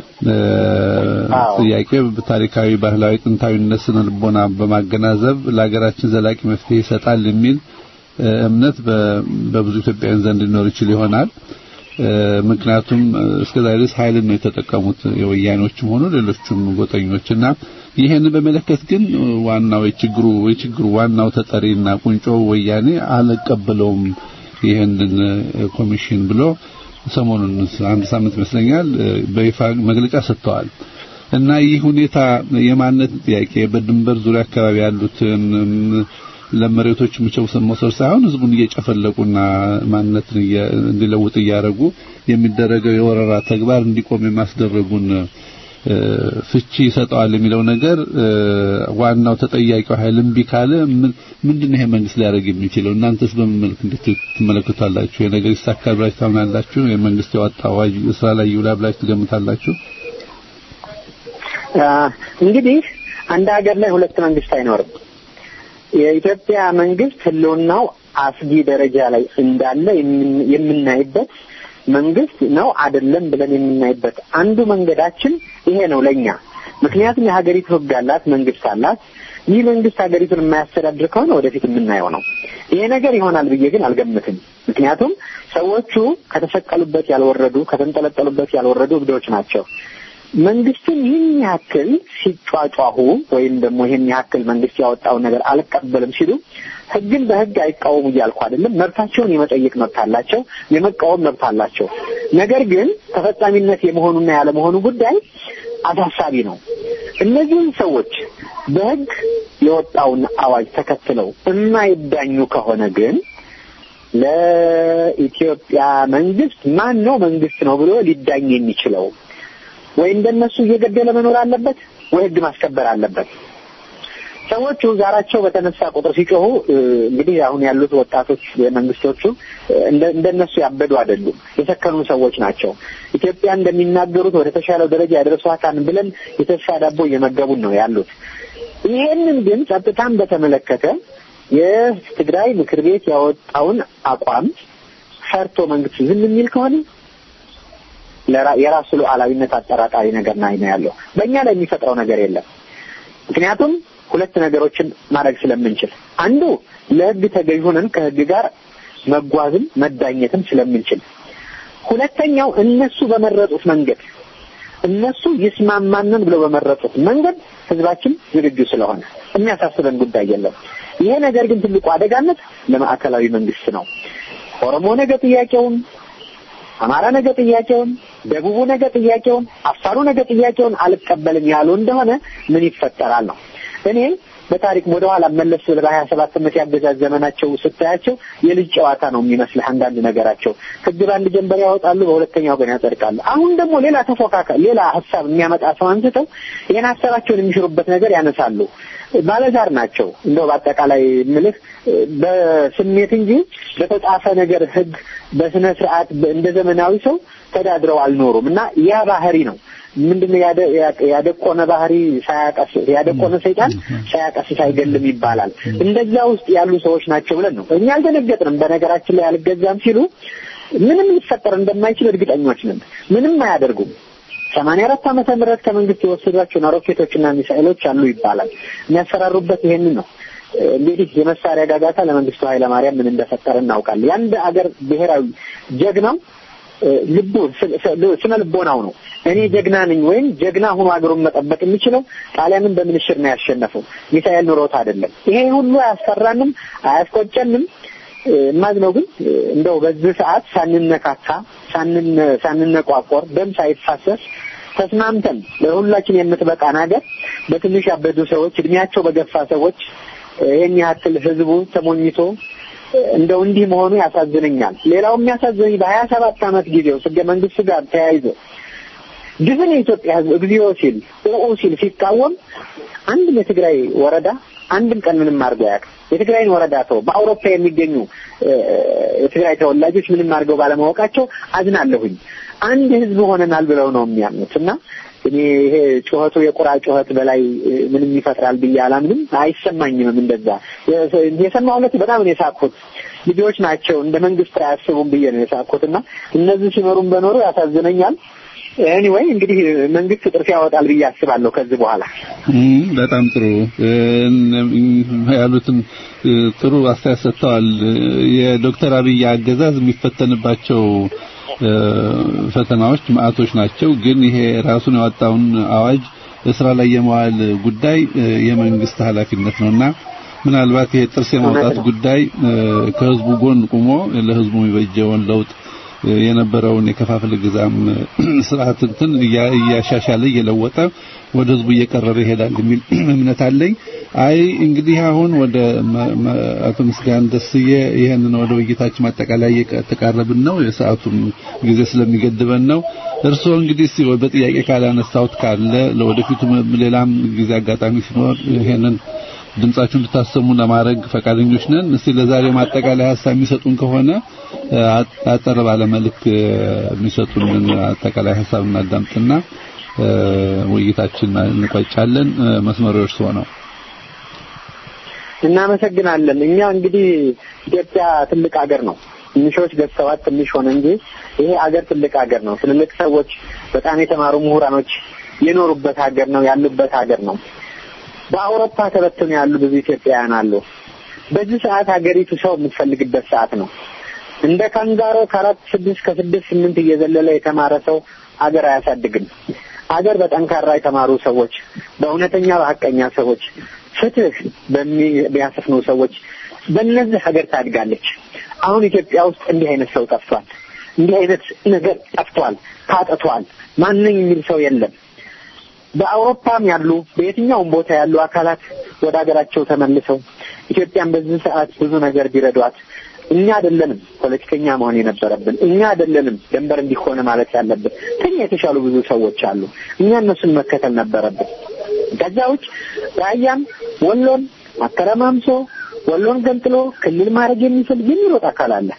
ጥያቄ በታሪካዊ፣ ባህላዊ፣ ጥንታዊነት ስነ ልቦና በማገናዘብ ለሀገራችን ዘላቂ መፍትሄ ይሰጣል የሚል እምነት በብዙ ኢትዮጵያውያን ዘንድ ሊኖር ይችል ይሆናል። ምክንያቱም እስከዛ ድረስ ኃይልን ነው የተጠቀሙት የወያኔዎችም ሆኑ ሌሎችም ጎጠኞችና ይሄን በመለከት ግን ዋናው የችግሩ የችግሩ ዋናው ተጠሪና ቁንጮ ወያኔ አልቀበለውም ይሄንን ኮሚሽን ብሎ ሰሞኑን አንድ ሳምንት ይመስለኛል በይፋ መግለጫ ሰጥተዋል። እና ይህ ሁኔታ የማንነት ጥያቄ በድንበር ዙሪያ አካባቢ ያሉትን ለመሬቶች ምቸው መውሰድ ሳይሆን ህዝቡን እየጨፈለቁና ማንነትን እንዲለውጥ እያደረጉ የሚደረገው የወረራ ተግባር እንዲቆም የማስደረጉን ፍቺ ይሰጠዋል የሚለው ነገር ዋናው ተጠያቂው ኃይል እምቢ ካለ ምንድነው ይሄ መንግስት ሊያደርግ የሚችለው? እናንተስ በምን መልክ ትመለከታላችሁ? የነገር ይሳካል ብላችሁ ታምናላችሁ? የመንግስት ያወጣው አዋጅ ስራ ላይ ይውላል ብላችሁ ትገምታላችሁ? እንግዲህ አንድ ሀገር ላይ ሁለት መንግስት አይኖርም። የኢትዮጵያ መንግስት ህልውናው አስጊ ደረጃ ላይ እንዳለ የምናይበት መንግስት ነው አይደለም ብለን የምናይበት አንዱ መንገዳችን ይሄ ነው ለኛ። ምክንያቱም የሀገሪቱ ህግ አላት፣ መንግስት አላት። ይህ መንግስት ሀገሪቱን የማያስተዳድር ከሆነ ወደፊት የምናየው ነው። ይሄ ነገር ይሆናል ብዬ ግን አልገምትም። ምክንያቱም ሰዎቹ ከተሰቀሉበት ያልወረዱ፣ ከተንጠለጠሉበት ያልወረዱ እብዶች ናቸው። መንግስትን ይህን ያክል ሲጯጯሁ ወይም ደግሞ ይህን ያክል መንግስት ያወጣውን ነገር አልቀበልም ሲሉ ህግን በህግ አይቃወሙ እያልኩ አይደለም። መብታቸውን የመጠየቅ መብት አላቸው፣ የመቃወም መብት አላቸው። ነገር ግን ተፈጻሚነት የመሆኑና ያለመሆኑ ጉዳይ አሳሳቢ ነው። እነዚህን ሰዎች በህግ የወጣውን አዋጅ ተከትለው የማይዳኙ ከሆነ ግን ለኢትዮጵያ መንግስት ማን ነው መንግስት ነው ብሎ ሊዳኝ የሚችለው? ወይ እንደነሱ እየገደለ መኖር አለበት ወይ ህግ ማስከበር አለበት። ሰዎቹ ዛራቸው በተነሳ ቁጥር ሲጮሁ እንግዲህ አሁን ያሉት ወጣቶች የመንግስቶቹ እንደነሱ ያበዱ አይደሉም፣ የሰከኑ ሰዎች ናቸው። ኢትዮጵያ እንደሚናገሩት ወደ ተሻለው ደረጃ ያደርሷታን ብለን የተስፋ ዳቦ እየመገቡን ነው ያሉት። ይሄንን ግን ጸጥታን በተመለከተ የትግራይ ምክር ቤት ያወጣውን አቋም ፈርቶ መንግስት ዝም የሚል ከሆነ የራሱ ሉዓላዊነት አጠራጣሪ ነገር ናይ ነው ያለው። በእኛ ላይ የሚፈጥረው ነገር የለም። ምክንያቱም ሁለት ነገሮችን ማድረግ ስለምንችል፣ አንዱ ለህግ ተገዥ ሆነን ከህግ ጋር መጓዝም መዳኘትም ስለምንችል፣ ሁለተኛው እነሱ በመረጡት መንገድ እነሱ ይስማማንን ብለው በመረጡት መንገድ ህዝባችን ዝግጁ ስለሆነ የሚያሳስበን ጉዳይ የለም። ይሄ ነገር ግን ትልቁ አደጋነት ለማዕከላዊ መንግስት ነው። ኦሮሞ ነገ ጥያቄውን አማራ ነገ ጥያቄውን፣ ደቡቡ ነገ ጥያቄውን፣ አፋሩ ነገ ጥያቄውን አልቀበልም ያሉ እንደሆነ ምን ይፈጠራል ነው። እኔ በታሪክ ወደ ኋላ መለስ ብለህ በሀያ ሰባት ዓመት ያገዛዝ ዘመናቸው ስታያቸው የልጅ ጨዋታ ነው የሚመስልህ አንዳንድ ነገራቸው። ህግ በአንድ ጀንበር ያወጣሉ፣ በሁለተኛው ቀን ያጸድቃሉ። አሁን ደግሞ ሌላ ተፎካካ ሌላ ሀሳብ የሚያመጣ ሰው አንስተው ይህን ሀሳባቸውን የሚሽሩበት ነገር ያነሳሉ። ባለዛር ናቸው። እንደው በአጠቃላይ ምልህ በስሜት እንጂ በተጻፈ ነገር ህግ በስነ ስርዓት እንደ ዘመናዊ ሰው ተዳድረው አልኖሩም እና ያ ባህሪ ነው ምንድነው ያደቆነ ባህሪ ሳያቀስ ያደቆነ ሰይጣን ሳያቀስስ አይገልም ይባላል። እንደዛ ውስጥ ያሉ ሰዎች ናቸው ብለን ነው እኛ አልደነገጥንም። በነገራችን ላይ አልገዛም ሲሉ ምንም ሊፈጠር እንደማይችል እርግጠኞች ነን። ምንም አያደርጉም። ሰማንያ አራት ዓመተ ምህረት ከመንግስት የወሰዷቸውን ሮኬቶችና ሚሳኤሎች አሉ ይባላል። የሚያሰራሩበት ይሄንን ነው። እንግዲህ የመሳሪያ ጋጋታ ለመንግስቱ ኃይለማርያም ምን እንደፈጠረ እናውቃለን። የአንድ አገር ብሔራዊ ጀግናው ልቡ ስነ ልቦናው ነው። እኔ ጀግና ነኝ ወይም ጀግና ሆኖ አገሩን መጠበቅ የሚችለው ጣሊያንን በምንሽር ነው ያሸነፈው፣ ሚሳኤል ኑሮት አይደለም። ይሄ ሁሉ አያስፈራንም፣ አያስቆጨንም። የማዝነው ግን እንደው በዚህ ሰዓት ሳንነካካ፣ ሳንነቋቆር፣ ደም ሳይፋሰስ ተስማምተን ለሁላችን የምትበቃን ሀገር በትንሽ ያበዱ ሰዎች፣ እድሜያቸው በገፋ ሰዎች ይህን ያክል ህዝቡ ተሞኝቶ እንደው እንዲህ መሆኑ ያሳዝነኛል። ሌላው የሚያሳዝነኝ በሀያ ሰባት ዓመት ጊዜ ውስጥ ህገ መንግስቱ ጋር ተያይዞ ድፍን የኢትዮጵያ ህዝብ እግዚኦ ሲል ኦኦ ሲል ሲቃወም አንድም የትግራይ ወረዳ አንድም ቀን ምንም አድርገው አያውቅም። የትግራይን ወረዳ ተው በአውሮፓ የሚገኙ የትግራይ ተወላጆች ምንም አድርገው ባለማወቃቸው አዝናለሁኝ። አንድ ህዝብ ሆነናል ብለው ነው የሚያምኑት እና እኔ ይሄ ጩኸቱ የቁራ ጩኸት በላይ ምንም ይፈጥራል ብዬ አላምንም፣ አይሰማኝምም። እንደዛ የሰማሁለት በጣም ነው የሳቅሁት። ልጆች ናቸው እንደ መንግስት አያስቡም ብዬ ነው የሳቅሁት እና እነዚህ ሲመሩም በኖሩ ያሳዝነኛል። ኤኒዌይ እንግዲህ መንግስት ጥርስ ያወጣል ብዬ አስባለሁ ከዚህ በኋላ። በጣም ጥሩ ያሉትን ጥሩ አስተያየት ሰጥተዋል። የዶክተር አብይ አገዛዝ የሚፈተንባቸው ፈተናዎች ማዕቶች ናቸው። ግን ይሄ ራሱን ያወጣውን አዋጅ ስራ ላይ የመዋል ጉዳይ የመንግስት ኃላፊነት ነውና ምናልባት ይሄ ጥርስ የማውጣት ጉዳይ ከህዝቡ ጎን ቆሞ ለህዝቡ የሚበጀውን ለውጥ የነበረውን የከፋፍል ግዛም ስርዓት እንትን እያሻሻለ እየለወጠ ወደ ህዝቡ እየቀረበ ይሄዳል የሚል እምነት አለኝ። አይ እንግዲህ አሁን ወደ አቶ ምስጋን ደስዬ ይሄንን ወደ ውይይታችን ማጠቃላይ እየተቃረብን ነው። የሰዓቱም ጊዜ ስለሚገድበን ነው። እርስዎ እንግዲህ እስቲ በጥያቄ ካላነሳሁት ካለ ለወደፊቱ ሌላም ጊዜ አጋጣሚ ሲኖር ይሄንን ድምጻችሁን እንድታሰሙ ለማድረግ ፈቃደኞች ነን። እስቲ ለዛሬው ማጠቃላይ ሀሳብ የሚሰጡን ከሆነ አጠር ባለ መልክ የሚሰጡንን አጠቃላይ ሀሳብ እናዳምጥና ውይይታችን እንቋጫለን። መስመሩ እርስዎ ነው። እናመሰግናለን። እኛ እንግዲህ ኢትዮጵያ ትልቅ ሀገር ነው። ትንሾች ገዝተዋት ትንሽ ሆነ እንጂ ይሄ ሀገር ትልቅ ሀገር ነው። ትልልቅ ሰዎች፣ በጣም የተማሩ ምሁራኖች የኖሩበት ሀገር ነው፣ ያሉበት ሀገር ነው። በአውሮፓ ተበትነው ያሉ ብዙ ኢትዮጵያውያን አሉ። በዚህ ሰዓት ሀገሪቱ ሰው የምትፈልግበት ሰዓት ነው። እንደ ካንጋሮ ከአራት ስድስት ከስድስት ስምንት እየዘለለ የተማረ ሰው ሀገር አያሳድግም። ሀገር በጠንካራ የተማሩ ሰዎች፣ በእውነተኛ በሀቀኛ ሰዎች፣ ፍትህ በሚያሰፍኑ ሰዎች በእነዚህ ሀገር ታድጋለች። አሁን ኢትዮጵያ ውስጥ እንዲህ አይነት ሰው ጠፍቷል። እንዲህ አይነት ነገር ጠፍቷል፣ ታጥቷል። ማንኝ የሚል ሰው የለም። በአውሮፓም ያሉ በየትኛውም ቦታ ያሉ አካላት ወደ ሀገራቸው ተመልሰው ኢትዮጵያን በዚህ ሰዓት ብዙ ነገር ቢረዷት እኛ አይደለንም ፖለቲከኛ መሆን የነበረብን፣ እኛ አይደለንም ደንበር እንዲሆነ ማለት ያለብን። ከኛ የተሻሉ ብዙ ሰዎች አሉ። እኛ እነሱን መከተል ነበረብን። ከዛ ውጭ ራያን፣ ወሎን አተረማምሶ ወሎን ገንጥሎ ክልል ማድረግ የሚፈልግ የሚሮጥ አካል አለ።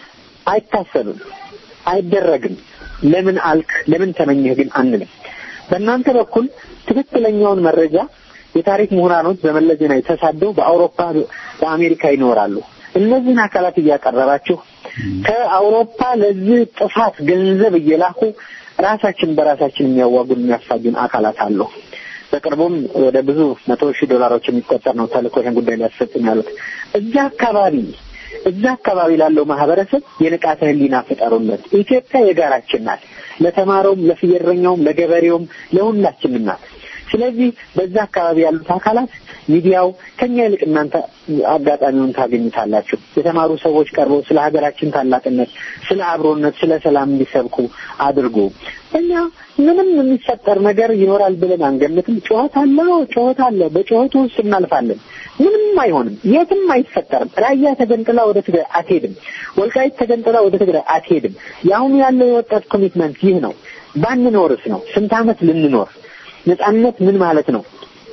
አይታሰብም፣ አይደረግም። ለምን አልክ፣ ለምን ተመኘህ ግን አንልም። በእናንተ በኩል ትክክለኛውን መረጃ የታሪክ ምሁራኖች በመለስ ዜናዊ ተሳደው በአውሮፓ በአሜሪካ ይኖራሉ። እነዚህን አካላት እያቀረባችሁ ከአውሮፓ ለዚህ ጥፋት ገንዘብ እየላኩ ራሳችን በራሳችን የሚያዋጉን የሚያፋጁን አካላት አሉ። በቅርቡም ወደ ብዙ መቶ ሺህ ዶላሮች የሚቆጠር ነው ተልእኮ ይህን ጉዳይ ሊያስፈጽም ያሉት እዛ አካባቢ እዛ አካባቢ ላለው ማህበረሰብ የንቃተ ህሊና ፍጠሩለት። ኢትዮጵያ የጋራችን ናት። ለተማረውም፣ ለፍየረኛውም፣ ለገበሬውም ለሁላችንም ናት። ስለዚህ በዛ አካባቢ ያሉት አካላት ሚዲያው ከኛ ይልቅ እናንተ አጋጣሚውን ታገኙታላችሁ። የተማሩ ሰዎች ቀርበው ስለ ሀገራችን ታላቅነት፣ ስለ አብሮነት፣ ስለ ሰላም እንዲሰብኩ አድርጉ። እኛ ምንም የሚፈጠር ነገር ይኖራል ብለን አንገምትም። ጩኸት አለ፣ ጩኸት አለ። በጩኸቱ ውስጥ እናልፋለን። ምንም አይሆንም፣ የትም አይፈጠርም። ራያ ተገንጥላ ወደ ትግራይ አትሄድም። ወልቃይት ተገንጥላ ወደ ትግራይ አትሄድም። የአሁኑ ያለው የወጣት ኮሚትመንት ይህ ነው። ባንኖርስ ነው ስንት ዓመት ልንኖር ነጻነት ምን ማለት ነው?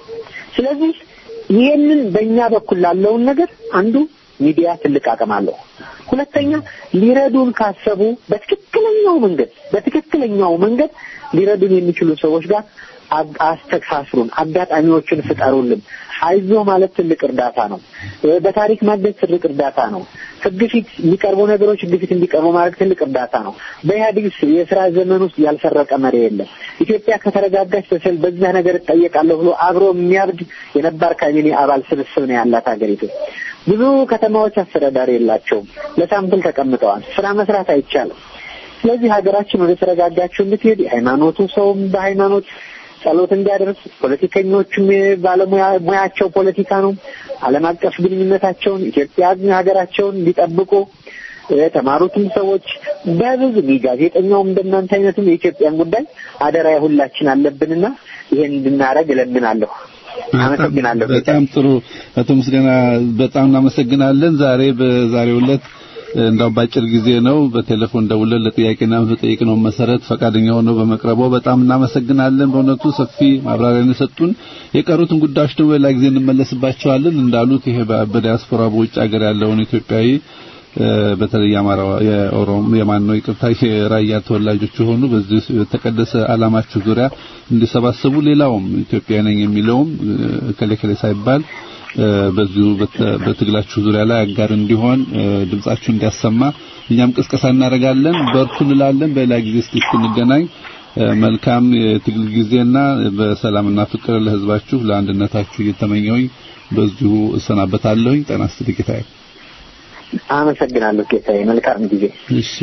ስለዚህ ይህንን በእኛ በኩል ላለውን ነገር አንዱ ሚዲያ ትልቅ አቅም አለው። ሁለተኛ ሊረዱን ካሰቡ በትክክለኛው መንገድ በትክክለኛው መንገድ ሊረዱን የሚችሉ ሰዎች ጋር አስተሳስሩን፣ አጋጣሚዎችን ፍጠሩልን። አይዞ ማለት ትልቅ እርዳታ ነው። በታሪክ ማገዝ ትልቅ እርዳታ ነው። ሕግ ፊት የሚቀርቡ ነገሮች ሕግ ፊት እንዲቀርቡ ማድረግ ትልቅ እርዳታ ነው። በኢህአዴግ የስራ ዘመን ውስጥ ያልሰረቀ መሪ የለም። ኢትዮጵያ ከተረጋጋች በስል በዛ ነገር እጠየቃለሁ ብሎ አብሮ የሚያብድ የነባር ካቢኔ አባል ስብስብ ነው ያላት ሀገሪቱ። ብዙ ከተማዎች አስተዳዳሪ የላቸውም። ለሳምፕል ተቀምጠዋል። ስራ መስራት አይቻልም። ስለዚህ ሀገራችን ወደ ተረጋጋችው እንድትሄድ የሃይማኖቱ ሰውም በሃይማኖት ጸሎት እንዲያደርስ ፖለቲከኞቹም ባለሙያ ሙያቸው ፖለቲካ ነው። ዓለም አቀፍ ግንኙነታቸውን ኢትዮጵያ ሀገራቸውን እንዲጠብቁ የተማሩትም ሰዎች በብዙ ጋዜጠኛውም እንደናንተ አይነቱም የኢትዮጵያን ጉዳይ አደራ የሁላችን አለብንና ይሄን እንድናረግ እለምናለሁ። አመሰግናለሁ። በጣም ጥሩ አቶ ምስጋና በጣም እናመሰግናለን። ዛሬ በዛሬው ዕለት እንዳው ባጭር ጊዜ ነው በቴሌፎን ደውለን ለጥያቄና መጠየቅ ነው መሰረት ፈቃደኛ ሆነው በመቅረቦ በጣም እናመሰግናለን። በእውነቱ ሰፊ ማብራሪያ የሰጡን። የቀሩትን ጉዳዮች ደግሞ ሌላ ጊዜ እንመለስባቸዋለን። እንዳሉት ይሄ በዲያስፖራ በውጭ ሀገር ያለውን ኢትዮጵያዊ በተለይ የአማራ የኦሮሞ የማን ነው ይቅርታ የራያ ተወላጆች የሆኑ በዚህ የተቀደሰ ዓላማችሁ ዙሪያ እንዲሰባሰቡ ሌላውም ኢትዮጵያ ነኝ የሚለውም ከሌ ከሌ ሳይባል በዚሁ በትግላችሁ ዙሪያ ላይ አጋር እንዲሆን ድምጻችሁ እንዲያሰማ እኛም ቅስቀሳ እናደርጋለን። በርቱ እንላለን። በሌላ ጊዜ እስኪ እስክንገናኝ መልካም የትግል ጊዜና በሰላምና ፍቅር ለሕዝባችሁ ለአንድነታችሁ እየተመኘሁኝ በዚሁ እሰናበታለሁኝ። ጤና ይስጥልኝ ጌታዬ። አመሰግናለሁ ጌታዬ። መልካም ጊዜ። እሺ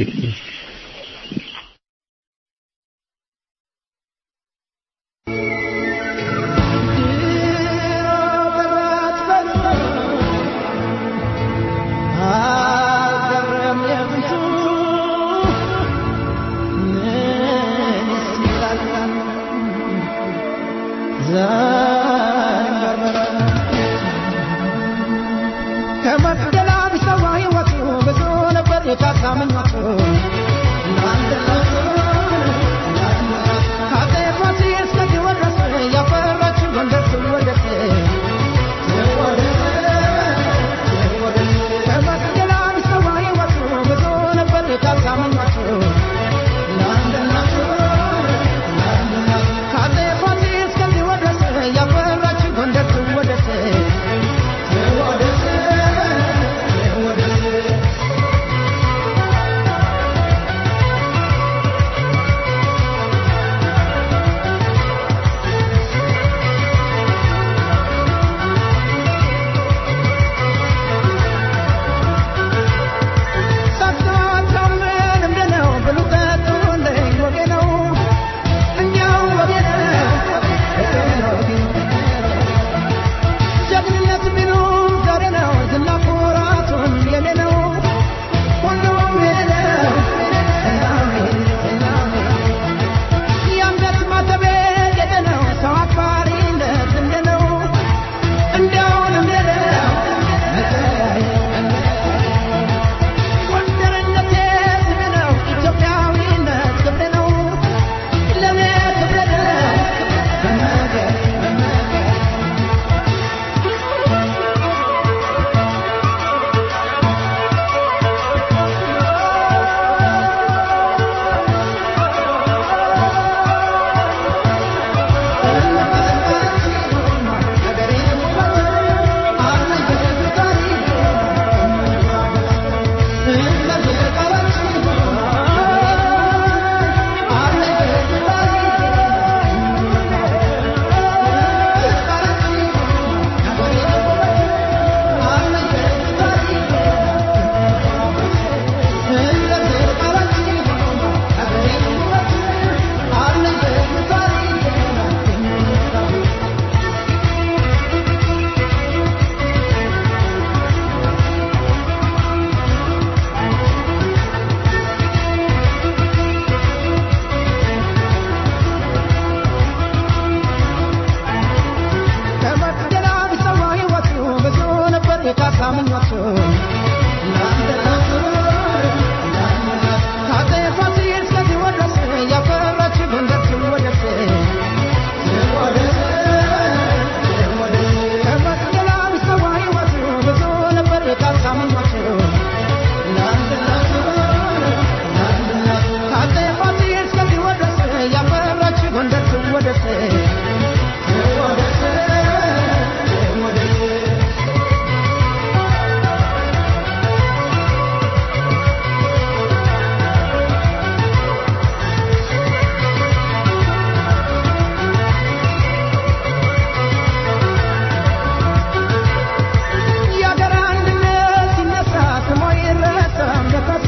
የሀገር አንድነት ሲነሳ ስሞ ይረሳም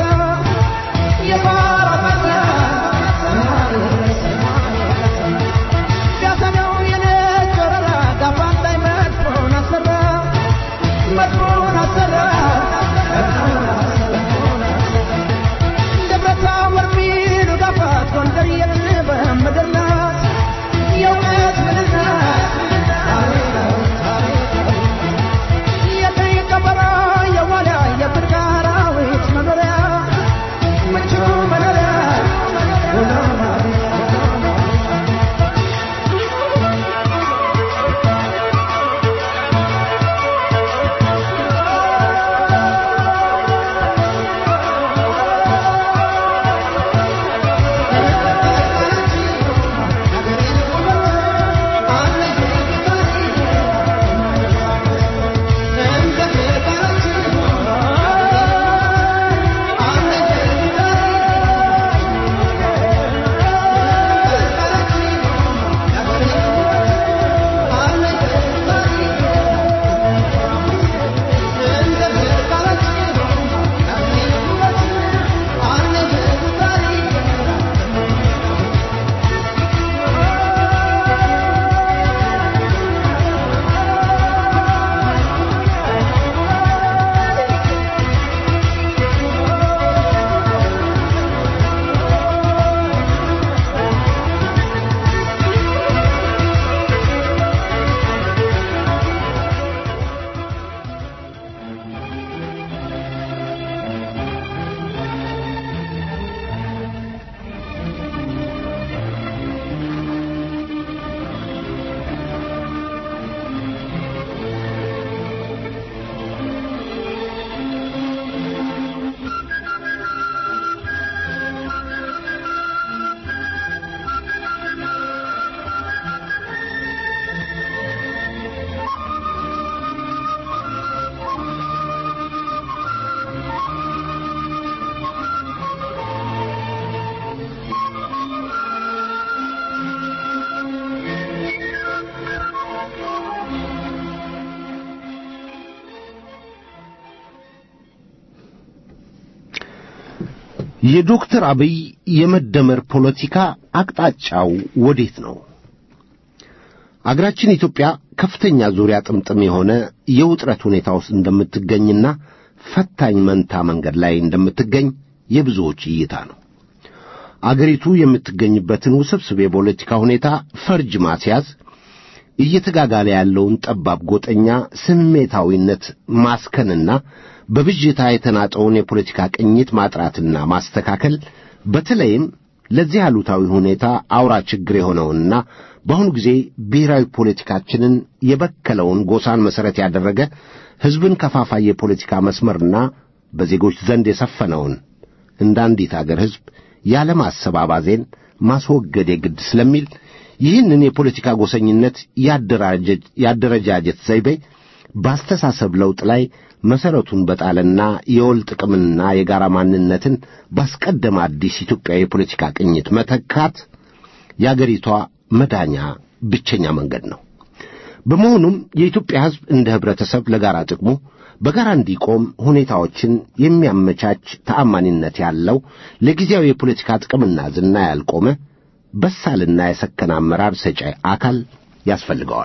የዶክተር አብይ የመደመር ፖለቲካ አቅጣጫው ወዴት ነው? አገራችን ኢትዮጵያ ከፍተኛ ዙሪያ ጥምጥም የሆነ የውጥረት ሁኔታ ውስጥ እንደምትገኝና ፈታኝ መንታ መንገድ ላይ እንደምትገኝ የብዙዎች እይታ ነው። አገሪቱ የምትገኝበትን ውስብስብ የፖለቲካ ሁኔታ ፈርጅ ማስያዝ፣ እየተጋጋለ ያለውን ጠባብ ጎጠኛ ስሜታዊነት ማስከንና በብዥታ የተናጠውን የፖለቲካ ቅኝት ማጥራትና ማስተካከል በተለይም ለዚህ አሉታዊ ሁኔታ አውራ ችግር የሆነውንና በአሁኑ ጊዜ ብሔራዊ ፖለቲካችንን የበከለውን ጎሳን መሠረት ያደረገ ሕዝብን ከፋፋይ የፖለቲካ መስመርና በዜጎች ዘንድ የሰፈነውን እንደ አንዲት አገር ሕዝብ ያለማሰባባዜን ማስወገድ የግድ ስለሚል ይህንን የፖለቲካ ጎሰኝነት ያደረጃጀት ዘይቤ በአስተሳሰብ ለውጥ ላይ መሠረቱን በጣለና የወል ጥቅምንና የጋራ ማንነትን ባስቀደመ አዲስ ኢትዮጵያዊ የፖለቲካ ቅኝት መተካት የአገሪቷ መዳኛ ብቸኛ መንገድ ነው። በመሆኑም የኢትዮጵያ ሕዝብ እንደ ኅብረተሰብ ለጋራ ጥቅሙ በጋራ እንዲቆም ሁኔታዎችን የሚያመቻች ተአማኒነት ያለው ለጊዜያዊ የፖለቲካ ጥቅምና ዝና ያልቆመ በሳልና የሰከነ አመራር ሰጪ አካል ያስፈልገዋል።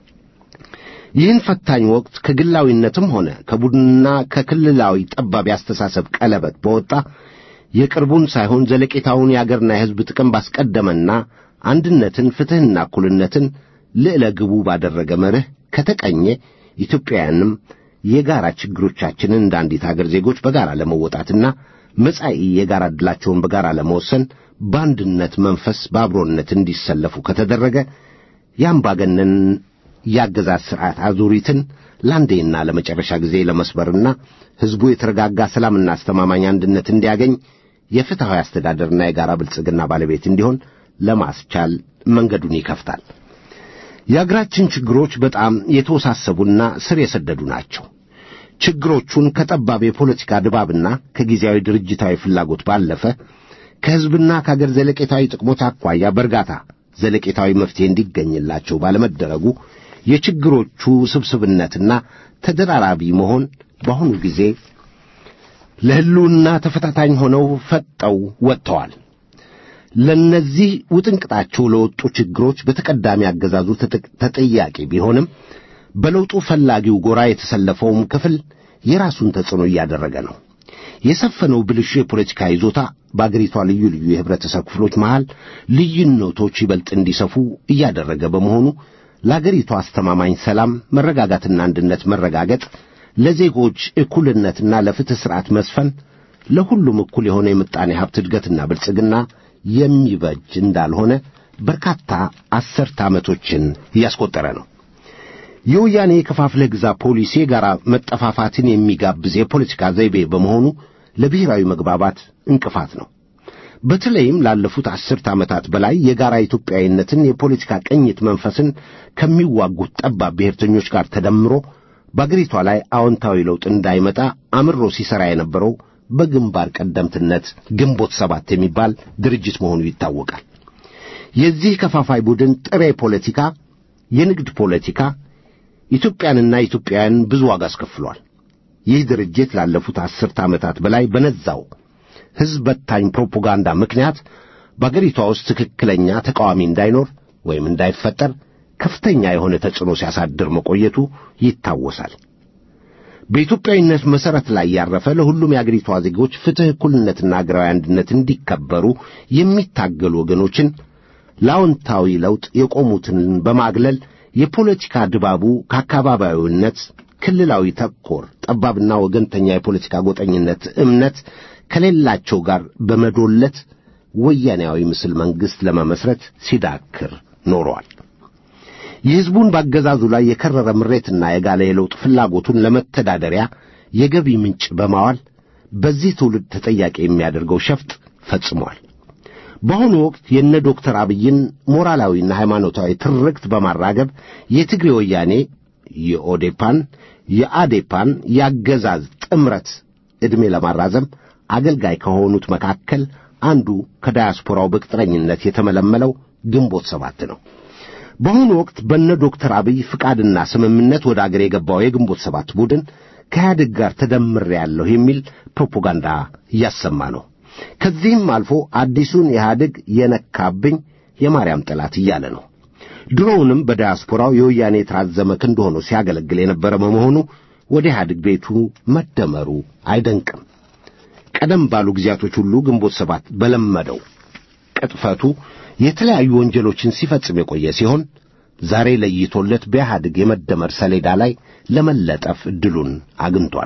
ይህን ፈታኝ ወቅት ከግላዊነትም ሆነ ከቡድንና ከክልላዊ ጠባብ ያስተሳሰብ ቀለበት በወጣ የቅርቡን ሳይሆን ዘለቄታውን የአገርና የሕዝብ ጥቅም ባስቀደመና አንድነትን፣ ፍትሕና እኩልነትን ልዕለ ግቡ ባደረገ መርህ ከተቀኘ ኢትዮጵያውያንም የጋራ ችግሮቻችንን እንደ አንዲት አገር ዜጎች በጋራ ለመወጣትና መጻኢ የጋራ ዕድላቸውን በጋራ ለመወሰን በአንድነት መንፈስ በአብሮነት እንዲሰለፉ ከተደረገ የአምባገነን የአገዛዝ ሥርዓት አዙሪትን ለአንዴና ለመጨረሻ ጊዜ ለመስበርና ሕዝቡ የተረጋጋ ሰላምና አስተማማኝ አንድነት እንዲያገኝ የፍትሐዊ አስተዳደርና የጋራ ብልጽግና ባለቤት እንዲሆን ለማስቻል መንገዱን ይከፍታል። የአገራችን ችግሮች በጣም የተወሳሰቡና ስር የሰደዱ ናቸው። ችግሮቹን ከጠባብ የፖለቲካ ድባብና ከጊዜያዊ ድርጅታዊ ፍላጎት ባለፈ ከሕዝብና ከአገር ዘለቄታዊ ጥቅሞች አኳያ በእርጋታ ዘለቄታዊ መፍትሄ እንዲገኝላቸው ባለመደረጉ የችግሮቹ ስብስብነትና ተደራራቢ መሆን በአሁኑ ጊዜ ለሕልውና ተፈታታኝ ሆነው ፈጠው ወጥተዋል። ለእነዚህ ውጥንቅጣቸው ለወጡ ችግሮች በተቀዳሚ አገዛዙ ተጠያቂ ቢሆንም በለውጡ ፈላጊው ጎራ የተሰለፈውም ክፍል የራሱን ተጽዕኖ እያደረገ ነው። የሰፈነው ብልሹ የፖለቲካ ይዞታ በአገሪቷ ልዩ ልዩ የህብረተሰብ ክፍሎች መሃል ልዩነቶች ይበልጥ እንዲሰፉ እያደረገ በመሆኑ ለአገሪቷ አስተማማኝ ሰላም፣ መረጋጋትና አንድነት መረጋገጥ፣ ለዜጎች እኩልነትና ለፍትሕ ሥርዓት መስፈን፣ ለሁሉም እኩል የሆነ የምጣኔ ሀብት እድገትና ብልጽግና የሚበጅ እንዳልሆነ በርካታ አስርተ ዓመቶችን እያስቆጠረ ነው። የወያኔ የከፋፍለህ ግዛ ፖሊሲ የጋራ መጠፋፋትን የሚጋብዝ የፖለቲካ ዘይቤ በመሆኑ ለብሔራዊ መግባባት እንቅፋት ነው። በተለይም ላለፉት አስርተ ዓመታት በላይ የጋራ ኢትዮጵያዊነትን የፖለቲካ ቅኝት መንፈስን ከሚዋጉት ጠባብ ብሔርተኞች ጋር ተደምሮ በአገሪቷ ላይ አዎንታዊ ለውጥ እንዳይመጣ አምሮ ሲሠራ የነበረው በግንባር ቀደምትነት ግንቦት ሰባት የሚባል ድርጅት መሆኑ ይታወቃል። የዚህ ከፋፋይ ቡድን ጥሬ ፖለቲካ፣ የንግድ ፖለቲካ ኢትዮጵያንና ኢትዮጵያውያን ብዙ ዋጋ አስከፍሏል። ይህ ድርጅት ላለፉት አስርተ ዓመታት በላይ በነዛው ሕዝብ በታኝ ፕሮፓጋንዳ ምክንያት በአገሪቷ ውስጥ ትክክለኛ ተቃዋሚ እንዳይኖር ወይም እንዳይፈጠር ከፍተኛ የሆነ ተጽዕኖ ሲያሳድር መቆየቱ ይታወሳል። በኢትዮጵያዊነት መሠረት ላይ ያረፈ ለሁሉም የአገሪቷ ዜጎች ፍትሕ፣ እኩልነትና አገራዊ አንድነት እንዲከበሩ የሚታገሉ ወገኖችን ለአዎንታዊ ለውጥ የቆሙትን በማግለል የፖለቲካ ድባቡ ከአካባቢያዊነት ክልላዊ ተኮር ጠባብና ወገንተኛ የፖለቲካ ጎጠኝነት እምነት ከሌላቸው ጋር በመዶለት ወያኔያዊ ምስል መንግሥት ለመመስረት ሲዳክር ኖሯል። የሕዝቡን በአገዛዙ ላይ የከረረ ምሬትና የጋለ የለውጥ ፍላጎቱን ለመተዳደሪያ የገቢ ምንጭ በማዋል በዚህ ትውልድ ተጠያቂ የሚያደርገው ሸፍጥ ፈጽሟል። በአሁኑ ወቅት የነ ዶክተር አብይን ሞራላዊና ሃይማኖታዊ ትርክት በማራገብ የትግሬ ወያኔ የኦዴፓን የአዴፓን የአገዛዝ ጥምረት ዕድሜ ለማራዘም አገልጋይ ከሆኑት መካከል አንዱ ከዳያስፖራው በቅጥረኝነት የተመለመለው ግንቦት ሰባት ነው። በአሁኑ ወቅት በነ ዶክተር አብይ ፍቃድና ስምምነት ወደ አገር የገባው የግንቦት ሰባት ቡድን ከኢህአዴግ ጋር ተደምሬያለሁ የሚል ፕሮፓጋንዳ እያሰማ ነው። ከዚህም አልፎ አዲሱን ኢህአዴግ የነካብኝ የማርያም ጠላት እያለ ነው። ድሮውንም በዳያስፖራው የወያኔ የተራዘመ ክንድ ሆኖ ሲያገለግል የነበረ በመሆኑ ወደ ኢህአዴግ ቤቱ መደመሩ አይደንቅም። ቀደም ባሉ ጊዜያቶች ሁሉ ግንቦት ሰባት በለመደው ቅጥፈቱ የተለያዩ ወንጀሎችን ሲፈጽም የቆየ ሲሆን ዛሬ ለይቶለት በኢህአዴግ የመደመር ሰሌዳ ላይ ለመለጠፍ ዕድሉን አግኝቷል።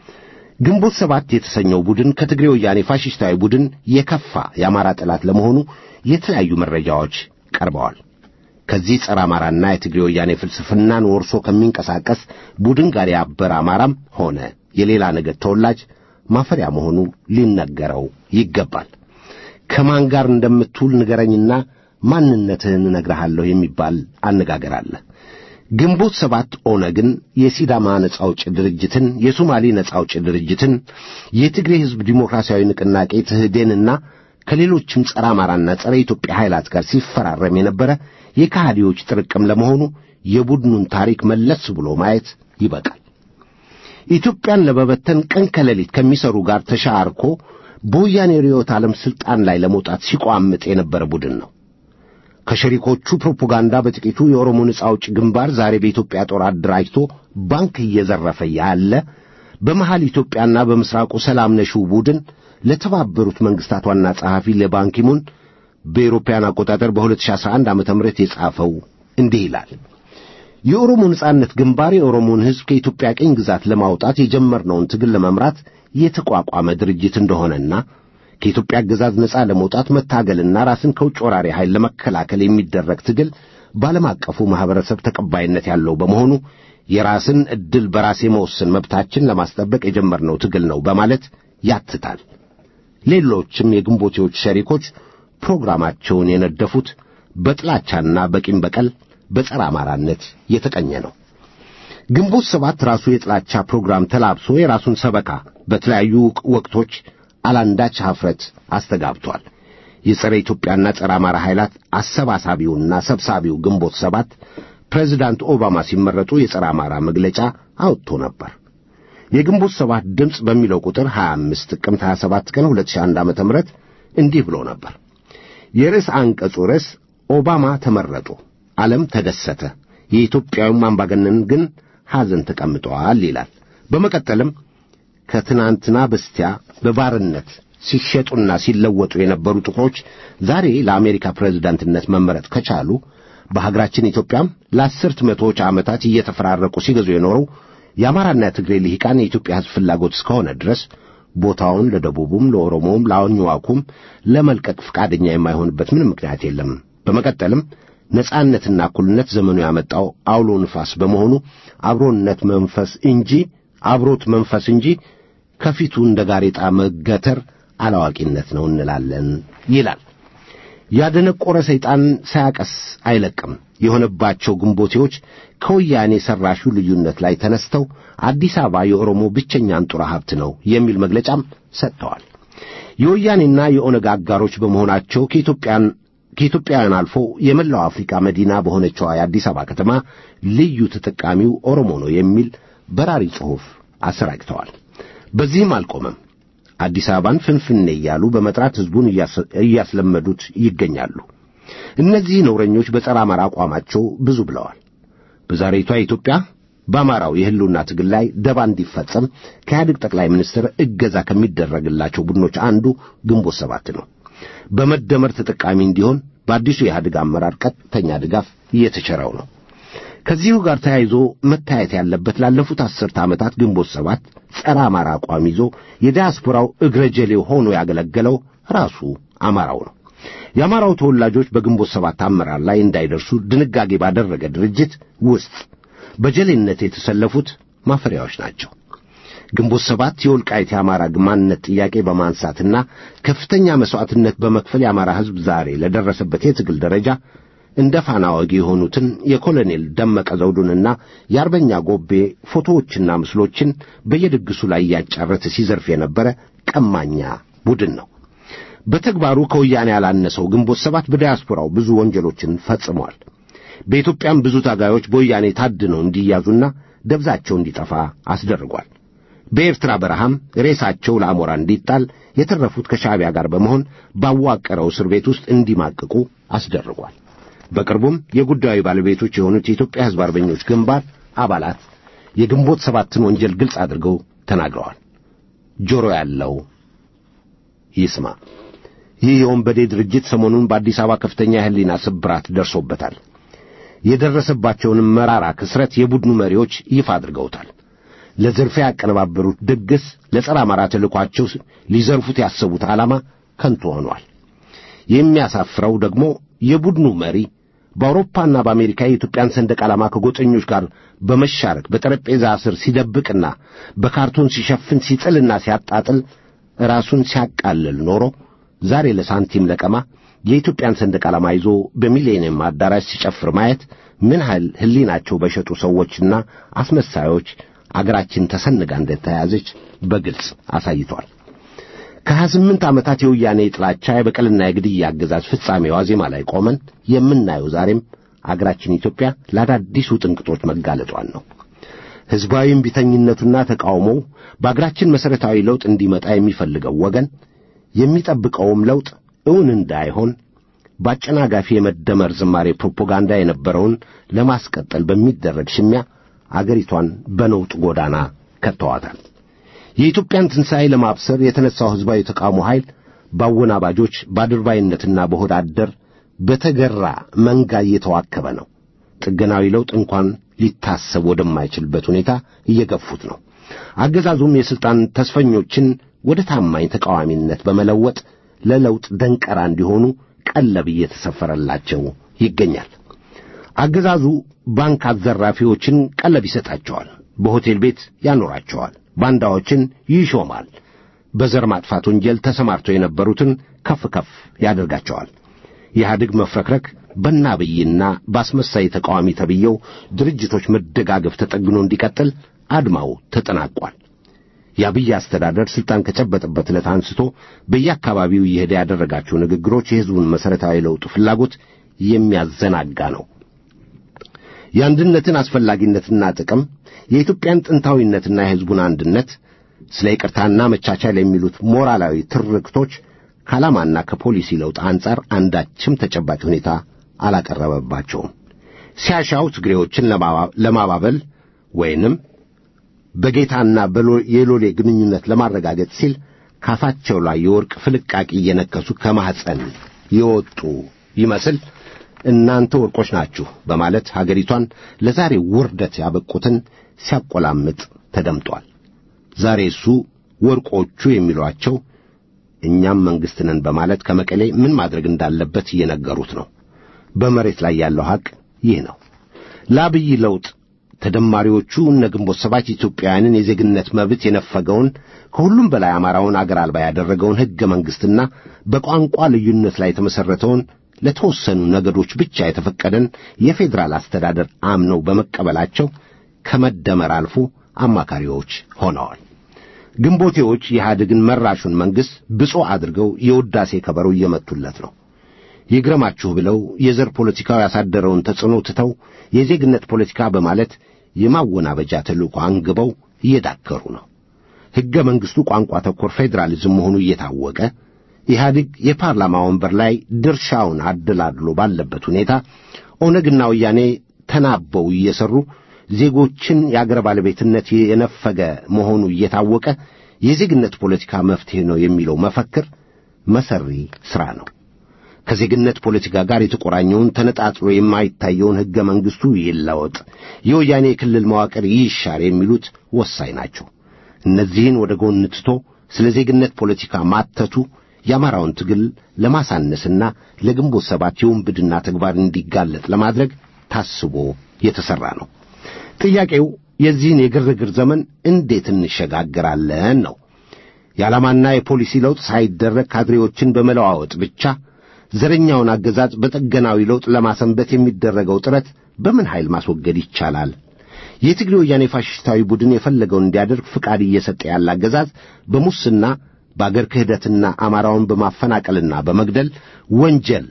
ግንቦት ሰባት የተሰኘው ቡድን ከትግሬ ወያኔ ፋሽስታዊ ቡድን የከፋ የአማራ ጠላት ለመሆኑ የተለያዩ መረጃዎች ቀርበዋል። ከዚህ ጸረ አማራና የትግሬ ወያኔ ፍልስፍናን ወርሶ ከሚንቀሳቀስ ቡድን ጋር ያበረ አማራም ሆነ የሌላ ነገድ ተወላጅ ማፈሪያ መሆኑ ሊነገረው ይገባል። ከማን ጋር እንደምትውል ንገረኝና ማንነትህን እነግርሃለሁ የሚባል አነጋገር አለ። ግንቦት ሰባት ኦነግን፣ የሲዳማ ነጻ አውጪ ድርጅትን፣ የሶማሌ ነጻ አውጪ ድርጅትን፣ የትግሬ ሕዝብ ዲሞክራሲያዊ ንቅናቄ ትህዴንና ከሌሎችም ጸረ አማራና ጸረ ኢትዮጵያ ኃይላት ጋር ሲፈራረም የነበረ የካህዲዎች ጥርቅም ለመሆኑ የቡድኑን ታሪክ መለስ ብሎ ማየት ይበቃል። ኢትዮጵያን ለመበተን ቀን ከሌሊት ከሚሰሩ ጋር ተሻርኮ በወያኔ ርዕዮተ ዓለም ሥልጣን ላይ ለመውጣት ሲቋምጥ የነበረ ቡድን ነው። ከሸሪኮቹ ፕሮፓጋንዳ በጥቂቱ የኦሮሞ ነጻ አውጪ ግንባር ዛሬ በኢትዮጵያ ጦር አደራጅቶ ባንክ እየዘረፈ ያለ በመሃል ኢትዮጵያና በምስራቁ ሰላም ነሺው ቡድን ለተባበሩት መንግስታት ዋና ጸሐፊ ለባንኪሙን በኤሮፓያን አቆጣጠር በ2011 ዓ ም የጻፈው እንዲህ ይላል። የኦሮሞ ነጻነት ግንባር የኦሮሞን ሕዝብ ከኢትዮጵያ ቅኝ ግዛት ለማውጣት የጀመርነውን ትግል ለመምራት የተቋቋመ ድርጅት እንደሆነና ከኢትዮጵያ አገዛዝ ነጻ ለመውጣት መታገልና ራስን ከውጭ ወራሪ ኃይል ለመከላከል የሚደረግ ትግል በዓለም አቀፉ ማኅበረሰብ ተቀባይነት ያለው በመሆኑ የራስን ዕድል በራስ የመወሰን መብታችን ለማስጠበቅ የጀመርነው ትግል ነው በማለት ያትታል። ሌሎችም የግንቦቴዎች ሸሪኮች ፕሮግራማቸውን የነደፉት በጥላቻና በቂም በቀል በጸረ አማራነት የተቀኘ ነው። ግንቦት ሰባት ራሱ የጥላቻ ፕሮግራም ተላብሶ የራሱን ሰበካ በተለያዩ ወቅቶች አላንዳች ኀፍረት አስተጋብቷል። የጸረ ኢትዮጵያና ጸረ አማራ ኃይላት አሰባሳቢውና ሰብሳቢው ግንቦት ሰባት ፕሬዚዳንት ኦባማ ሲመረጡ የጸረ አማራ መግለጫ አውጥቶ ነበር። የግንቦት ሰባት ድምፅ በሚለው ቁጥር 25 ጥቅምት 27 ቀን 2001 ዓ.ም እንዲህ ብሎ ነበር። የርዕስ አንቀጹ ርዕስ ኦባማ ተመረጡ፣ ዓለም ተደሰተ፣ የኢትዮጵያዊም አምባገነን ግን ሐዘን ተቀምጠዋል ይላል። በመቀጠልም ከትናንትና በስቲያ በባርነት ሲሸጡና ሲለወጡ የነበሩ ጥቁሮች ዛሬ ለአሜሪካ ፕሬዝዳንትነት መመረጥ ከቻሉ በሀገራችን ኢትዮጵያም ለአስርት መቶዎች ዓመታት እየተፈራረቁ ሲገዙ የኖረው የአማራና የትግሬ ልሂቃን የኢትዮጵያ ሕዝብ ፍላጎት እስከሆነ ድረስ ቦታውን ለደቡቡም፣ ለኦሮሞውም፣ ለአኝዋኩም ለመልቀቅ ፈቃደኛ የማይሆንበት ምንም ምክንያት የለም። በመቀጠልም ነጻነትና እኩልነት ዘመኑ ያመጣው አውሎ ንፋስ በመሆኑ አብሮነት መንፈስ እንጂ አብሮት መንፈስ እንጂ ከፊቱ እንደ ጋሬጣ መገተር አላዋቂነት ነው እንላለን ይላል። ያደነቆረ ሰይጣን ሳያቀስ አይለቅም የሆነባቸው ግንቦቴዎች ከወያኔ ሰራሹ ልዩነት ላይ ተነስተው አዲስ አበባ የኦሮሞ ብቸኛ አንጡራ ሀብት ነው የሚል መግለጫም ሰጥተዋል። የወያኔና የኦነግ አጋሮች በመሆናቸው ከኢትዮጵያን ከኢትዮጵያውያን አልፎ የመላው አፍሪካ መዲና በሆነችዋ የአዲስ አበባ ከተማ ልዩ ተጠቃሚው ኦሮሞ ነው የሚል በራሪ ጽሑፍ አሰራጭተዋል። በዚህም አልቆመም። አዲስ አበባን ፍንፍኔ እያሉ በመጥራት ሕዝቡን እያስለመዱት ይገኛሉ። እነዚህ ነውረኞች በጸረ አማራ አቋማቸው ብዙ ብለዋል። በዛሬቷ ኢትዮጵያ በአማራው የሕልውና ትግል ላይ ደባ እንዲፈጸም ከኢህአዴግ ጠቅላይ ሚኒስትር እገዛ ከሚደረግላቸው ቡድኖች አንዱ ግንቦት ሰባት ነው። በመደመር ተጠቃሚ እንዲሆን በአዲሱ የኢህአዴግ አመራር ቀጥተኛ ድጋፍ እየተቸረው ነው። ከዚሁ ጋር ተያይዞ መታየት ያለበት ላለፉት አስርተ ዓመታት ግንቦት ሰባት ጸረ አማራ አቋም ይዞ የዲያስፖራው እግረ ጀሌው ሆኖ ያገለገለው ራሱ አማራው ነው። የአማራው ተወላጆች በግንቦት ሰባት አመራር ላይ እንዳይደርሱ ድንጋጌ ባደረገ ድርጅት ውስጥ በጀሌነት የተሰለፉት ማፈሪያዎች ናቸው። ግንቦት ሰባት የወልቃይት የአማራ ማንነት ጥያቄ በማንሳትና ከፍተኛ መሥዋዕትነት በመክፈል የአማራ ሕዝብ ዛሬ ለደረሰበት የትግል ደረጃ እንደ ፋና ወጊ የሆኑትን የኮሎኔል ደመቀ ዘውዱንና የአርበኛ ጎቤ ፎቶዎችና ምስሎችን በየድግሱ ላይ እያጫረተ ሲዘርፍ የነበረ ቀማኛ ቡድን ነው። በተግባሩ ከወያኔ ያላነሰው ግንቦት ሰባት በዲያስፖራው ብዙ ወንጀሎችን ፈጽሟል። በኢትዮጵያም ብዙ ታጋዮች በወያኔ ታድነው እንዲያዙና ደብዛቸው እንዲጠፋ አስደርጓል። በኤርትራ በረሃም ሬሳቸው ለአሞራ እንዲጣል የተረፉት ከሻዕቢያ ጋር በመሆን ባዋቀረው እስር ቤት ውስጥ እንዲማቅቁ አስደርጓል። በቅርቡም የጉዳዩ ባለቤቶች የሆኑት የኢትዮጵያ ሕዝብ አርበኞች ግንባር አባላት የግንቦት ሰባትን ወንጀል ግልጽ አድርገው ተናግረዋል። ጆሮ ያለው ይስማ። ይህ የወንበዴ ድርጅት ሰሞኑን በአዲስ አበባ ከፍተኛ የሕሊና ስብራት ደርሶበታል። የደረሰባቸውንም መራራ ክስረት የቡድኑ መሪዎች ይፋ አድርገውታል። ለዝርፊያ ያቀነባበሩት ድግስ ለጸረ አማራ ተልኳቸው ሊዘርፉት ያሰቡት ዓላማ ከንቱ ሆኗል። የሚያሳፍረው ደግሞ የቡድኑ መሪ በአውሮፓና በአሜሪካ የኢትዮጵያን ሰንደቅ ዓላማ ከጎጠኞች ጋር በመሻረክ በጠረጴዛ ስር ሲደብቅና በካርቶን ሲሸፍን ሲጥልና ሲያጣጥል ራሱን ሲያቃልል ኖሮ ዛሬ ለሳንቲም ለቀማ የኢትዮጵያን ሰንደቅ ዓላማ ይዞ በሚሌኒየም አዳራሽ ሲጨፍር ማየት ምን ያህል ሕሊናቸው በሸጡ ሰዎችና አስመሳዮች አገራችን ተሰንጋ እንደተያዘች በግልጽ አሳይቷል። ከሀያ ስምንት ዓመታት የወያኔ ጥላቻ የበቀልና የግድያ አገዛዝ ፍጻሜ ዋዜማ ላይ ቆመን የምናየው ዛሬም አገራችን ኢትዮጵያ ለአዳዲሱ ጥንቅጦች መጋለጧን ነው። ሕዝባዊ እምቢተኝነቱና ተቃውሞው በአገራችን መሠረታዊ ለውጥ እንዲመጣ የሚፈልገው ወገን የሚጠብቀውም ለውጥ እውን እንዳይሆን በአጨናጋፊ የመደመር ዝማሬ ፕሮፓጋንዳ የነበረውን ለማስቀጠል በሚደረግ ሽሚያ አገሪቷን በነውጥ ጎዳና ከተዋታል። የኢትዮጵያን ትንሣኤ ለማብሰር የተነሳው ሕዝባዊ ተቃውሞ ኃይል በአወናባጆች በአድርባይነትና በሆድ አደር በተገራ መንጋ እየተዋከበ ነው። ጥገናዊ ለውጥ እንኳን ሊታሰብ ወደማይችልበት ሁኔታ እየገፉት ነው። አገዛዙም የሥልጣን ተስፈኞችን ወደ ታማኝ ተቃዋሚነት በመለወጥ ለለውጥ ደንቀራ እንዲሆኑ ቀለብ እየተሰፈረላቸው ይገኛል። አገዛዙ ባንክ አዘራፊዎችን ቀለብ ይሰጣቸዋል፣ በሆቴል ቤት ያኖራቸዋል፣ ባንዳዎችን ይሾማል፣ በዘር ማጥፋት ወንጀል ተሰማርተው የነበሩትን ከፍ ከፍ ያደርጋቸዋል። የኢህአዴግ መፍረክረክ በአብይና በአስመሳይ ተቃዋሚ ተብየው ድርጅቶች መደጋገፍ ተጠግኖ እንዲቀጥል አድማው ተጠናቋል። የአብይ አስተዳደር ሥልጣን ከጨበጠበት ዕለት አንስቶ በየአካባቢው እየሄደ ያደረጋቸው ንግግሮች የሕዝቡን መሠረታዊ ለውጥ ፍላጎት የሚያዘናጋ ነው። የአንድነትን አስፈላጊነትና ጥቅም፣ የኢትዮጵያን ጥንታዊነትና የሕዝቡን አንድነት፣ ስለ ይቅርታና መቻቻል የሚሉት ሞራላዊ ትርክቶች ከዓላማና ከፖሊሲ ለውጥ አንጻር አንዳችም ተጨባጭ ሁኔታ አላቀረበባቸውም። ሲያሻው ትግሬዎችን ለማባበል ወይንም በጌታና የሎሌ ግንኙነት ለማረጋገጥ ሲል ካፋቸው ላይ የወርቅ ፍልቃቂ እየነከሱ ከማኅፀን የወጡ ይመስል እናንተ ወርቆች ናችሁ በማለት ሀገሪቷን ለዛሬ ውርደት ያበቁትን ሲያቆላምጥ ተደምጧል። ዛሬ እሱ ወርቆቹ የሚሏቸው እኛም መንግሥት ነን በማለት ከመቀሌ ምን ማድረግ እንዳለበት እየነገሩት ነው። በመሬት ላይ ያለው ሐቅ ይህ ነው። ለአብይ ለውጥ ተደማሪዎቹ እነ ግንቦት ሰባት ኢትዮጵያውያንን የዜግነት መብት የነፈገውን ከሁሉም በላይ አማራውን አገር አልባ ያደረገውን ሕገ መንግሥትና በቋንቋ ልዩነት ላይ የተመሠረተውን ለተወሰኑ ነገዶች ብቻ የተፈቀደን የፌዴራል አስተዳደር አምነው በመቀበላቸው ከመደመር አልፎ አማካሪዎች ሆነዋል። ግንቦቴዎች የኢህአዴግን መራሹን መንግሥት ብፁዕ አድርገው የውዳሴ ከበሮ እየመቱለት ነው። ይግረማችሁ ብለው የዘር ፖለቲካው ያሳደረውን ተጽዕኖ ትተው የዜግነት ፖለቲካ በማለት የማወናበጃ ተልእኮ አንግበው እየዳከሩ ነው። ሕገ መንግሥቱ ቋንቋ ተኮር ፌዴራሊዝም መሆኑ እየታወቀ ኢህአዴግ የፓርላማ ወንበር ላይ ድርሻውን አደላድሎ ባለበት ሁኔታ ኦነግና ወያኔ ተናበው እየሠሩ ዜጎችን የአገር ባለቤትነት የነፈገ መሆኑ እየታወቀ የዜግነት ፖለቲካ መፍትሔ ነው የሚለው መፈክር መሰሪ ሥራ ነው። ከዜግነት ፖለቲካ ጋር የተቆራኘውን ተነጣጥሎ የማይታየውን ሕገ መንግሥቱ ይለወጥ፣ የወያኔ የክልል መዋቅር ይሻር የሚሉት ወሳኝ ናቸው። እነዚህን ወደ ጎን ትቶ ስለ ዜግነት ፖለቲካ ማተቱ የአማራውን ትግል ለማሳነስና ለግንቦት ሰባት የውንብድና ተግባር እንዲጋለጥ ለማድረግ ታስቦ የተሠራ ነው። ጥያቄው የዚህን የግርግር ዘመን እንዴት እንሸጋግራለን ነው። የዓላማና የፖሊሲ ለውጥ ሳይደረግ ካድሬዎችን በመለዋወጥ ብቻ ዘረኛውን አገዛዝ በጠገናዊ ለውጥ ለማሰንበት የሚደረገው ጥረት በምን ኃይል ማስወገድ ይቻላል? የትግሬ ወያኔ ፋሽስታዊ ቡድን የፈለገውን እንዲያደርግ ፍቃድ እየሰጠ ያለ አገዛዝ በሙስና በአገር ክህደትና አማራውን በማፈናቀልና በመግደል ወንጀል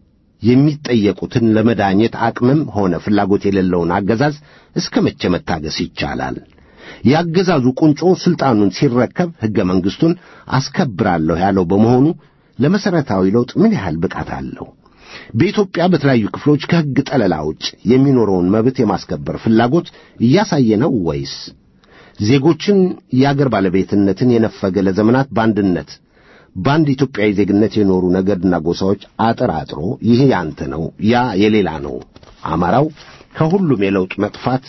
የሚጠየቁትን ለመዳኘት አቅምም ሆነ ፍላጎት የሌለውን አገዛዝ እስከ መቼ መታገስ ይቻላል? የአገዛዙ ቁንጮ ሥልጣኑን ሲረከብ ሕገ መንግሥቱን አስከብራለሁ ያለው በመሆኑ ለመሠረታዊ ለውጥ ምን ያህል ብቃት አለው? በኢትዮጵያ በተለያዩ ክፍሎች ከሕግ ጠለላ ውጭ የሚኖረውን መብት የማስከበር ፍላጎት እያሳየ ነው ወይስ ዜጎችን የአገር ባለቤትነትን የነፈገ ለዘመናት በአንድነት በአንድ ኢትዮጵያዊ ዜግነት የኖሩ ነገድና ጎሳዎች አጠራጥሮ ይህ ያንተ ነው፣ ያ የሌላ ነው፣ አማራው ከሁሉም የለውጥ መጥፋት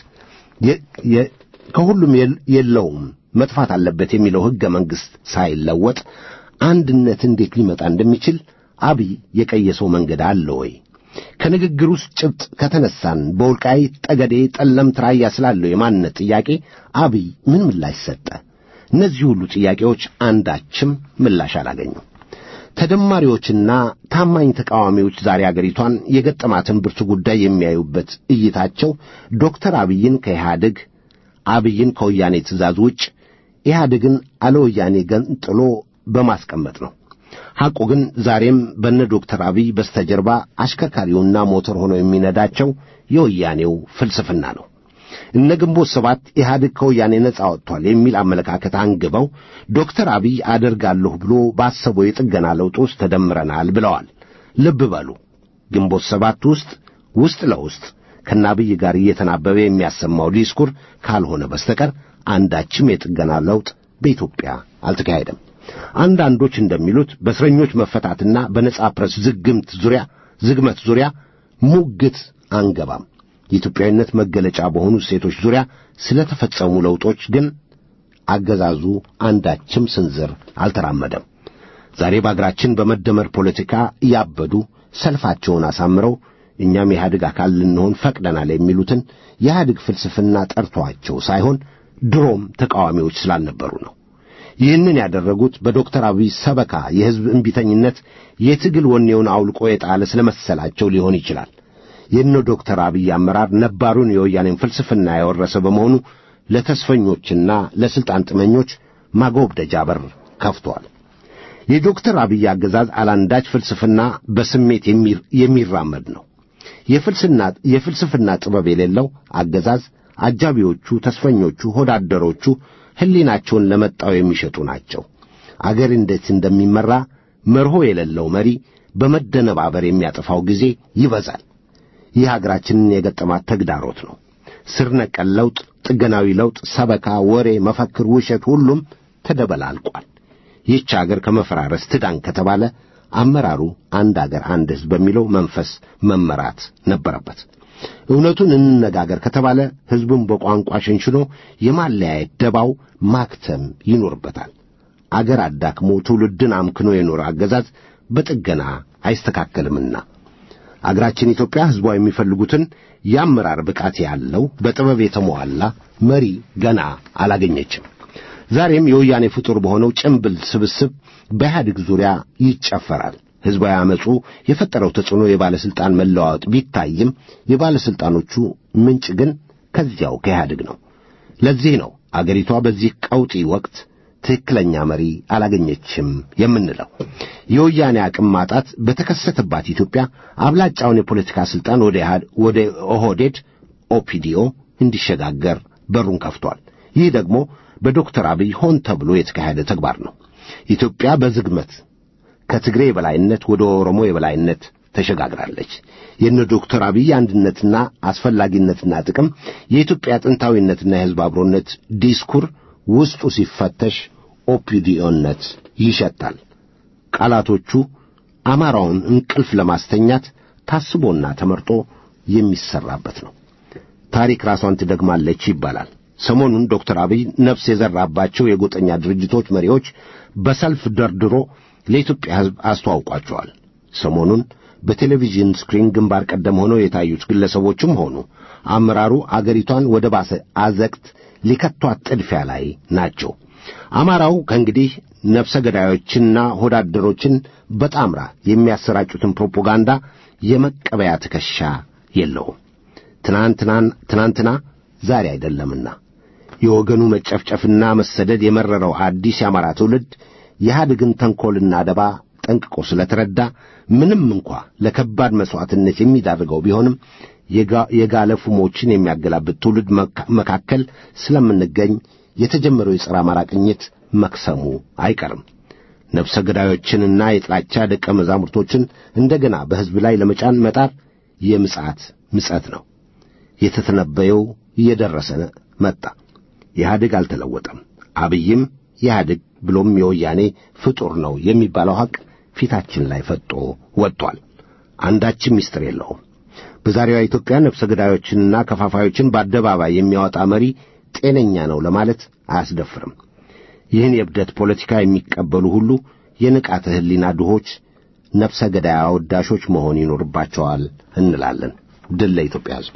ከሁሉም የለውም መጥፋት አለበት የሚለው ሕገ መንግሥት ሳይለወጥ አንድነት እንዴት ሊመጣ እንደሚችል አብይ የቀየሰው መንገድ አለ ወይ? ከንግግር ውስጥ ጭብጥ ከተነሳን በወልቃይት ጠገዴ፣ ጠለምት፣ ራያ ስላለው የማንነት ጥያቄ አብይ ምን ምላሽ ሰጠ? እነዚህ ሁሉ ጥያቄዎች አንዳችም ምላሽ አላገኙም። ተደማሪዎችና ታማኝ ተቃዋሚዎች ዛሬ አገሪቷን የገጠማትን ብርቱ ጉዳይ የሚያዩበት እይታቸው ዶክተር አብይን ከኢህአዴግ አብይን ከወያኔ ትእዛዝ ውጭ ኢህአዴግን አለ ወያኔ ገንጥሎ በማስቀመጥ ነው። ሐቁ ግን ዛሬም በነ ዶክተር አብይ በስተጀርባ አሽከርካሪውና ሞተር ሆኖ የሚነዳቸው የወያኔው ፍልስፍና ነው። እነ ግንቦት ሰባት ኢህአዴግ ከወያኔ ነጻ ወጥቷል የሚል አመለካከት አንግበው ዶክተር አብይ አደርጋለሁ ብሎ ባሰበው የጥገና ለውጥ ውስጥ ተደምረናል ብለዋል። ልብ በሉ ግንቦት ሰባት ውስጥ ውስጥ ለውስጥ ከነ አብይ ጋር እየተናበበ የሚያሰማው ዲስኩር ካልሆነ በስተቀር አንዳችም የጥገና ለውጥ በኢትዮጵያ አልተካሄደም። አንዳንዶች እንደሚሉት በእስረኞች መፈታትና በነጻ ፕረስ ዝግምት ዙሪያ ዝግመት ዙሪያ ሙግት አንገባም። የኢትዮጵያዊነት መገለጫ በሆኑ ሴቶች ዙሪያ ስለተፈጸሙ ለውጦች ግን አገዛዙ አንዳችም ስንዝር አልተራመደም። ዛሬ በአገራችን በመደመር ፖለቲካ እያበዱ ሰልፋቸውን አሳምረው እኛም የኢህአዴግ አካል ልንሆን ፈቅደናል የሚሉትን የኢህአዴግ ፍልስፍና ጠርቷቸው ሳይሆን ድሮም ተቃዋሚዎች ስላልነበሩ ነው። ይህንን ያደረጉት በዶክተር አብይ ሰበካ የሕዝብ እምቢተኝነት የትግል ወኔውን አውልቆ የጣለ ስለመሰላቸው ሊሆን ይችላል። የነ ዶክተር አብይ አመራር ነባሩን የወያኔን ፍልስፍና የወረሰ በመሆኑ ለተስፈኞችና ለሥልጣን ጥመኞች ማጎብደጃ በር ከፍቷል። የዶክተር አብይ አገዛዝ አላንዳች ፍልስፍና በስሜት የሚራመድ ነው። የፍልስፍና ጥበብ የሌለው አገዛዝ አጃቢዎቹ፣ ተስፈኞቹ፣ ሆዳደሮቹ ሕሊናቸውን ለመጣው የሚሸጡ ናቸው። አገር እንዴት እንደሚመራ መርሆ የሌለው መሪ በመደነባበር የሚያጠፋው ጊዜ ይበዛል። ይህ አገራችንን የገጠማት ተግዳሮት ነው። ስር ነቀል ለውጥ፣ ጥገናዊ ለውጥ፣ ሰበካ፣ ወሬ፣ መፈክር፣ ውሸት ሁሉም ተደበላልቋል። ይህች አገር ከመፈራረስ ትዳን ከተባለ አመራሩ አንድ አገር አንድ ሕዝብ በሚለው መንፈስ መመራት ነበረበት። እውነቱን እንነጋገር ከተባለ ሕዝቡን በቋንቋ ሸንሽኖ የማለያየት ደባው ማክተም ይኖርበታል። አገር አዳክሞ ትውልድን አምክኖ የኖረ አገዛዝ በጥገና አይስተካከልምና አገራችን ኢትዮጵያ ሕዝቧ የሚፈልጉትን የአመራር ብቃት ያለው በጥበብ የተሟላ መሪ ገና አላገኘችም። ዛሬም የወያኔ ፍጡር በሆነው ጭምብል ስብስብ በኢህአዴግ ዙሪያ ይጨፈራል። ሕዝባዊ ዓመፁ የፈጠረው ተጽዕኖ የባለሥልጣን መለዋወጥ ቢታይም የባለሥልጣኖቹ ምንጭ ግን ከዚያው ከኢህአዴግ ነው። ለዚህ ነው አገሪቷ በዚህ ቀውጢ ወቅት ትክክለኛ መሪ አላገኘችም የምንለው። የወያኔ አቅም ማጣት በተከሰተባት ኢትዮጵያ አብላጫውን የፖለቲካ ሥልጣን ወደ ኦህዴድ ኦፒዲኦ እንዲሸጋገር በሩን ከፍቷል። ይህ ደግሞ በዶክተር አብይ ሆን ተብሎ የተካሄደ ተግባር ነው። ኢትዮጵያ በዝግመት ከትግሬ የበላይነት ወደ ኦሮሞ የበላይነት ተሸጋግራለች። የነ ዶክተር አብይ አንድነትና አስፈላጊነትና ጥቅም የኢትዮጵያ ጥንታዊነትና የሕዝብ አብሮነት ዲስኩር ውስጡ ሲፈተሽ ኦፒዲዮነት ይሸታል። ቃላቶቹ አማራውን እንቅልፍ ለማስተኛት ታስቦና ተመርጦ የሚሰራበት ነው። ታሪክ ራሷን ትደግማለች ይባላል። ሰሞኑን ዶክተር አብይ ነፍስ የዘራባቸው የጎጠኛ ድርጅቶች መሪዎች በሰልፍ ደርድሮ ለኢትዮጵያ ሕዝብ አስተዋውቋቸዋል። ሰሞኑን በቴሌቪዥን ስክሪን ግንባር ቀደም ሆነው የታዩት ግለሰቦችም ሆኑ አመራሩ አገሪቷን ወደ ባሰ አዘቅት ሊከቷት ጥድፊያ ላይ ናቸው። አማራው ከእንግዲህ ነፍሰ ገዳዮችንና ሆዳደሮችን በጣምራ የሚያሰራጩትን ፕሮፓጋንዳ የመቀበያ ትከሻ የለውም። ትናንትና ዛሬ አይደለምና የወገኑ መጨፍጨፍና መሰደድ የመረረው አዲስ የአማራ ትውልድ የኢህአዴግን ተንኰልና ደባ ጠንቅቆ ስለተረዳ ምንም እንኳ ለከባድ መሥዋዕትነት የሚዳርገው ቢሆንም የጋለ ፉሞችን የሚያገላብጥ ትውልድ መካከል ስለምንገኝ የተጀመረው የጸረ አማራ ቅኝት መክሰሙ አይቀርም። ነፍሰ ገዳዮችንና የጥላቻ ደቀ መዛሙርቶችን እንደገና በሕዝብ ላይ ለመጫን መጣር የምጽአት ምጸት ነው። የተተነበየው እየደረሰ መጣ። ኢህአዴግ አልተለወጠም። አብይም ኢህአዴግ ብሎም የወያኔ ፍጡር ነው የሚባለው ሐቅ ፊታችን ላይ ፈጦ ወጥቷል። አንዳችም ምስጢር የለውም። በዛሬዋ ኢትዮጵያ ነፍሰ ገዳዮችንና ከፋፋዮችን በአደባባይ የሚያወጣ መሪ ጤነኛ ነው ለማለት አያስደፍርም። ይህን የእብደት ፖለቲካ የሚቀበሉ ሁሉ የንቃተ ሕሊና ድሆች፣ ነፍሰ ገዳይ አወዳሾች መሆን ይኖርባቸዋል እንላለን። ድል ለኢትዮጵያ ሕዝብ።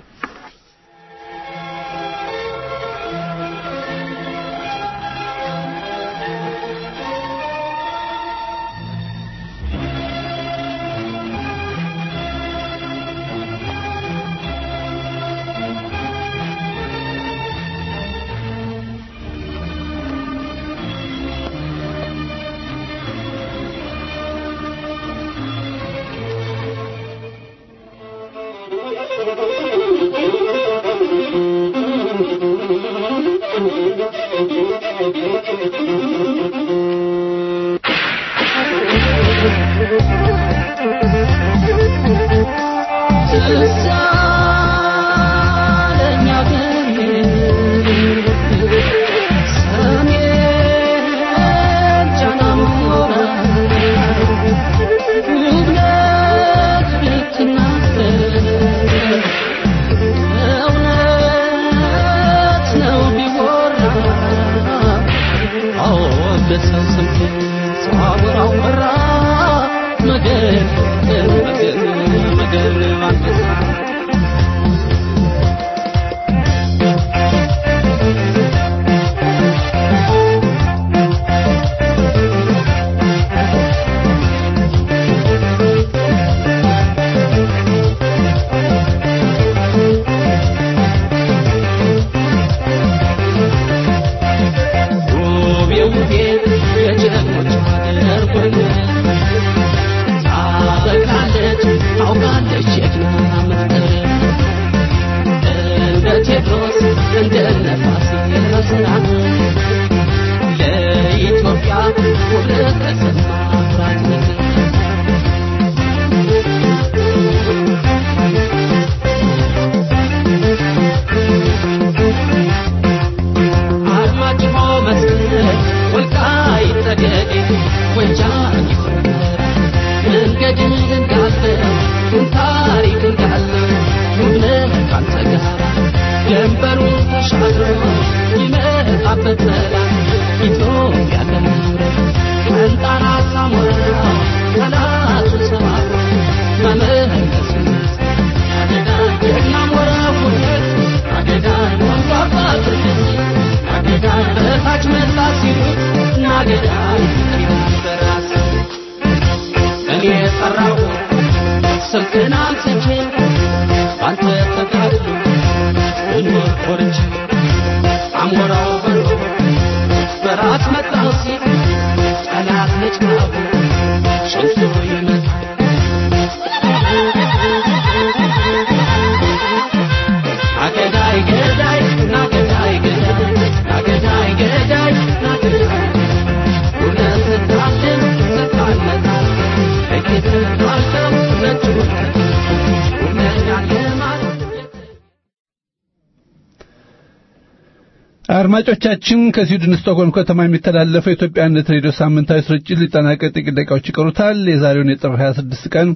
አድማጮቻችን ከስዊድን ስቶክሆልም ከተማ የሚተላለፈው የኢትዮጵያነት ሬዲዮ ሳምንታዊ ስርጭት ሊጠናቀቅ ጥቂት ደቂቃዎች ይቀሩታል። የዛሬውን የጥር 26 ቀን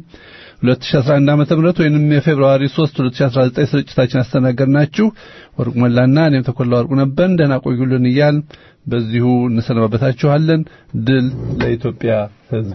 2011 ዓመተ ምህረት ወይንም የፌብሩዋሪ 3 2019 ስርጭታችን አስተናገድናችሁ ወርቁ መላና እኔም ተኮላ ወርቁ ነበርን። ደህና ቆዩልን እያል በዚሁ እንሰናበታችኋለን። ድል ለኢትዮጵያ ሕዝብ።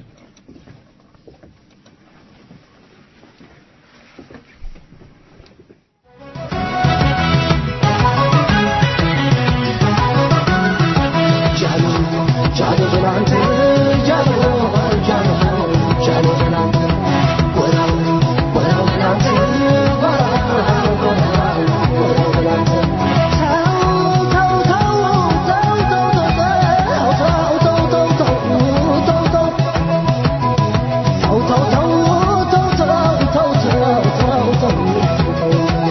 Oh,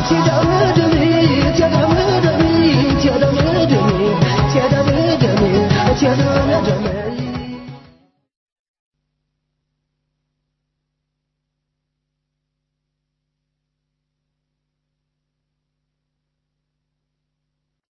ሂደው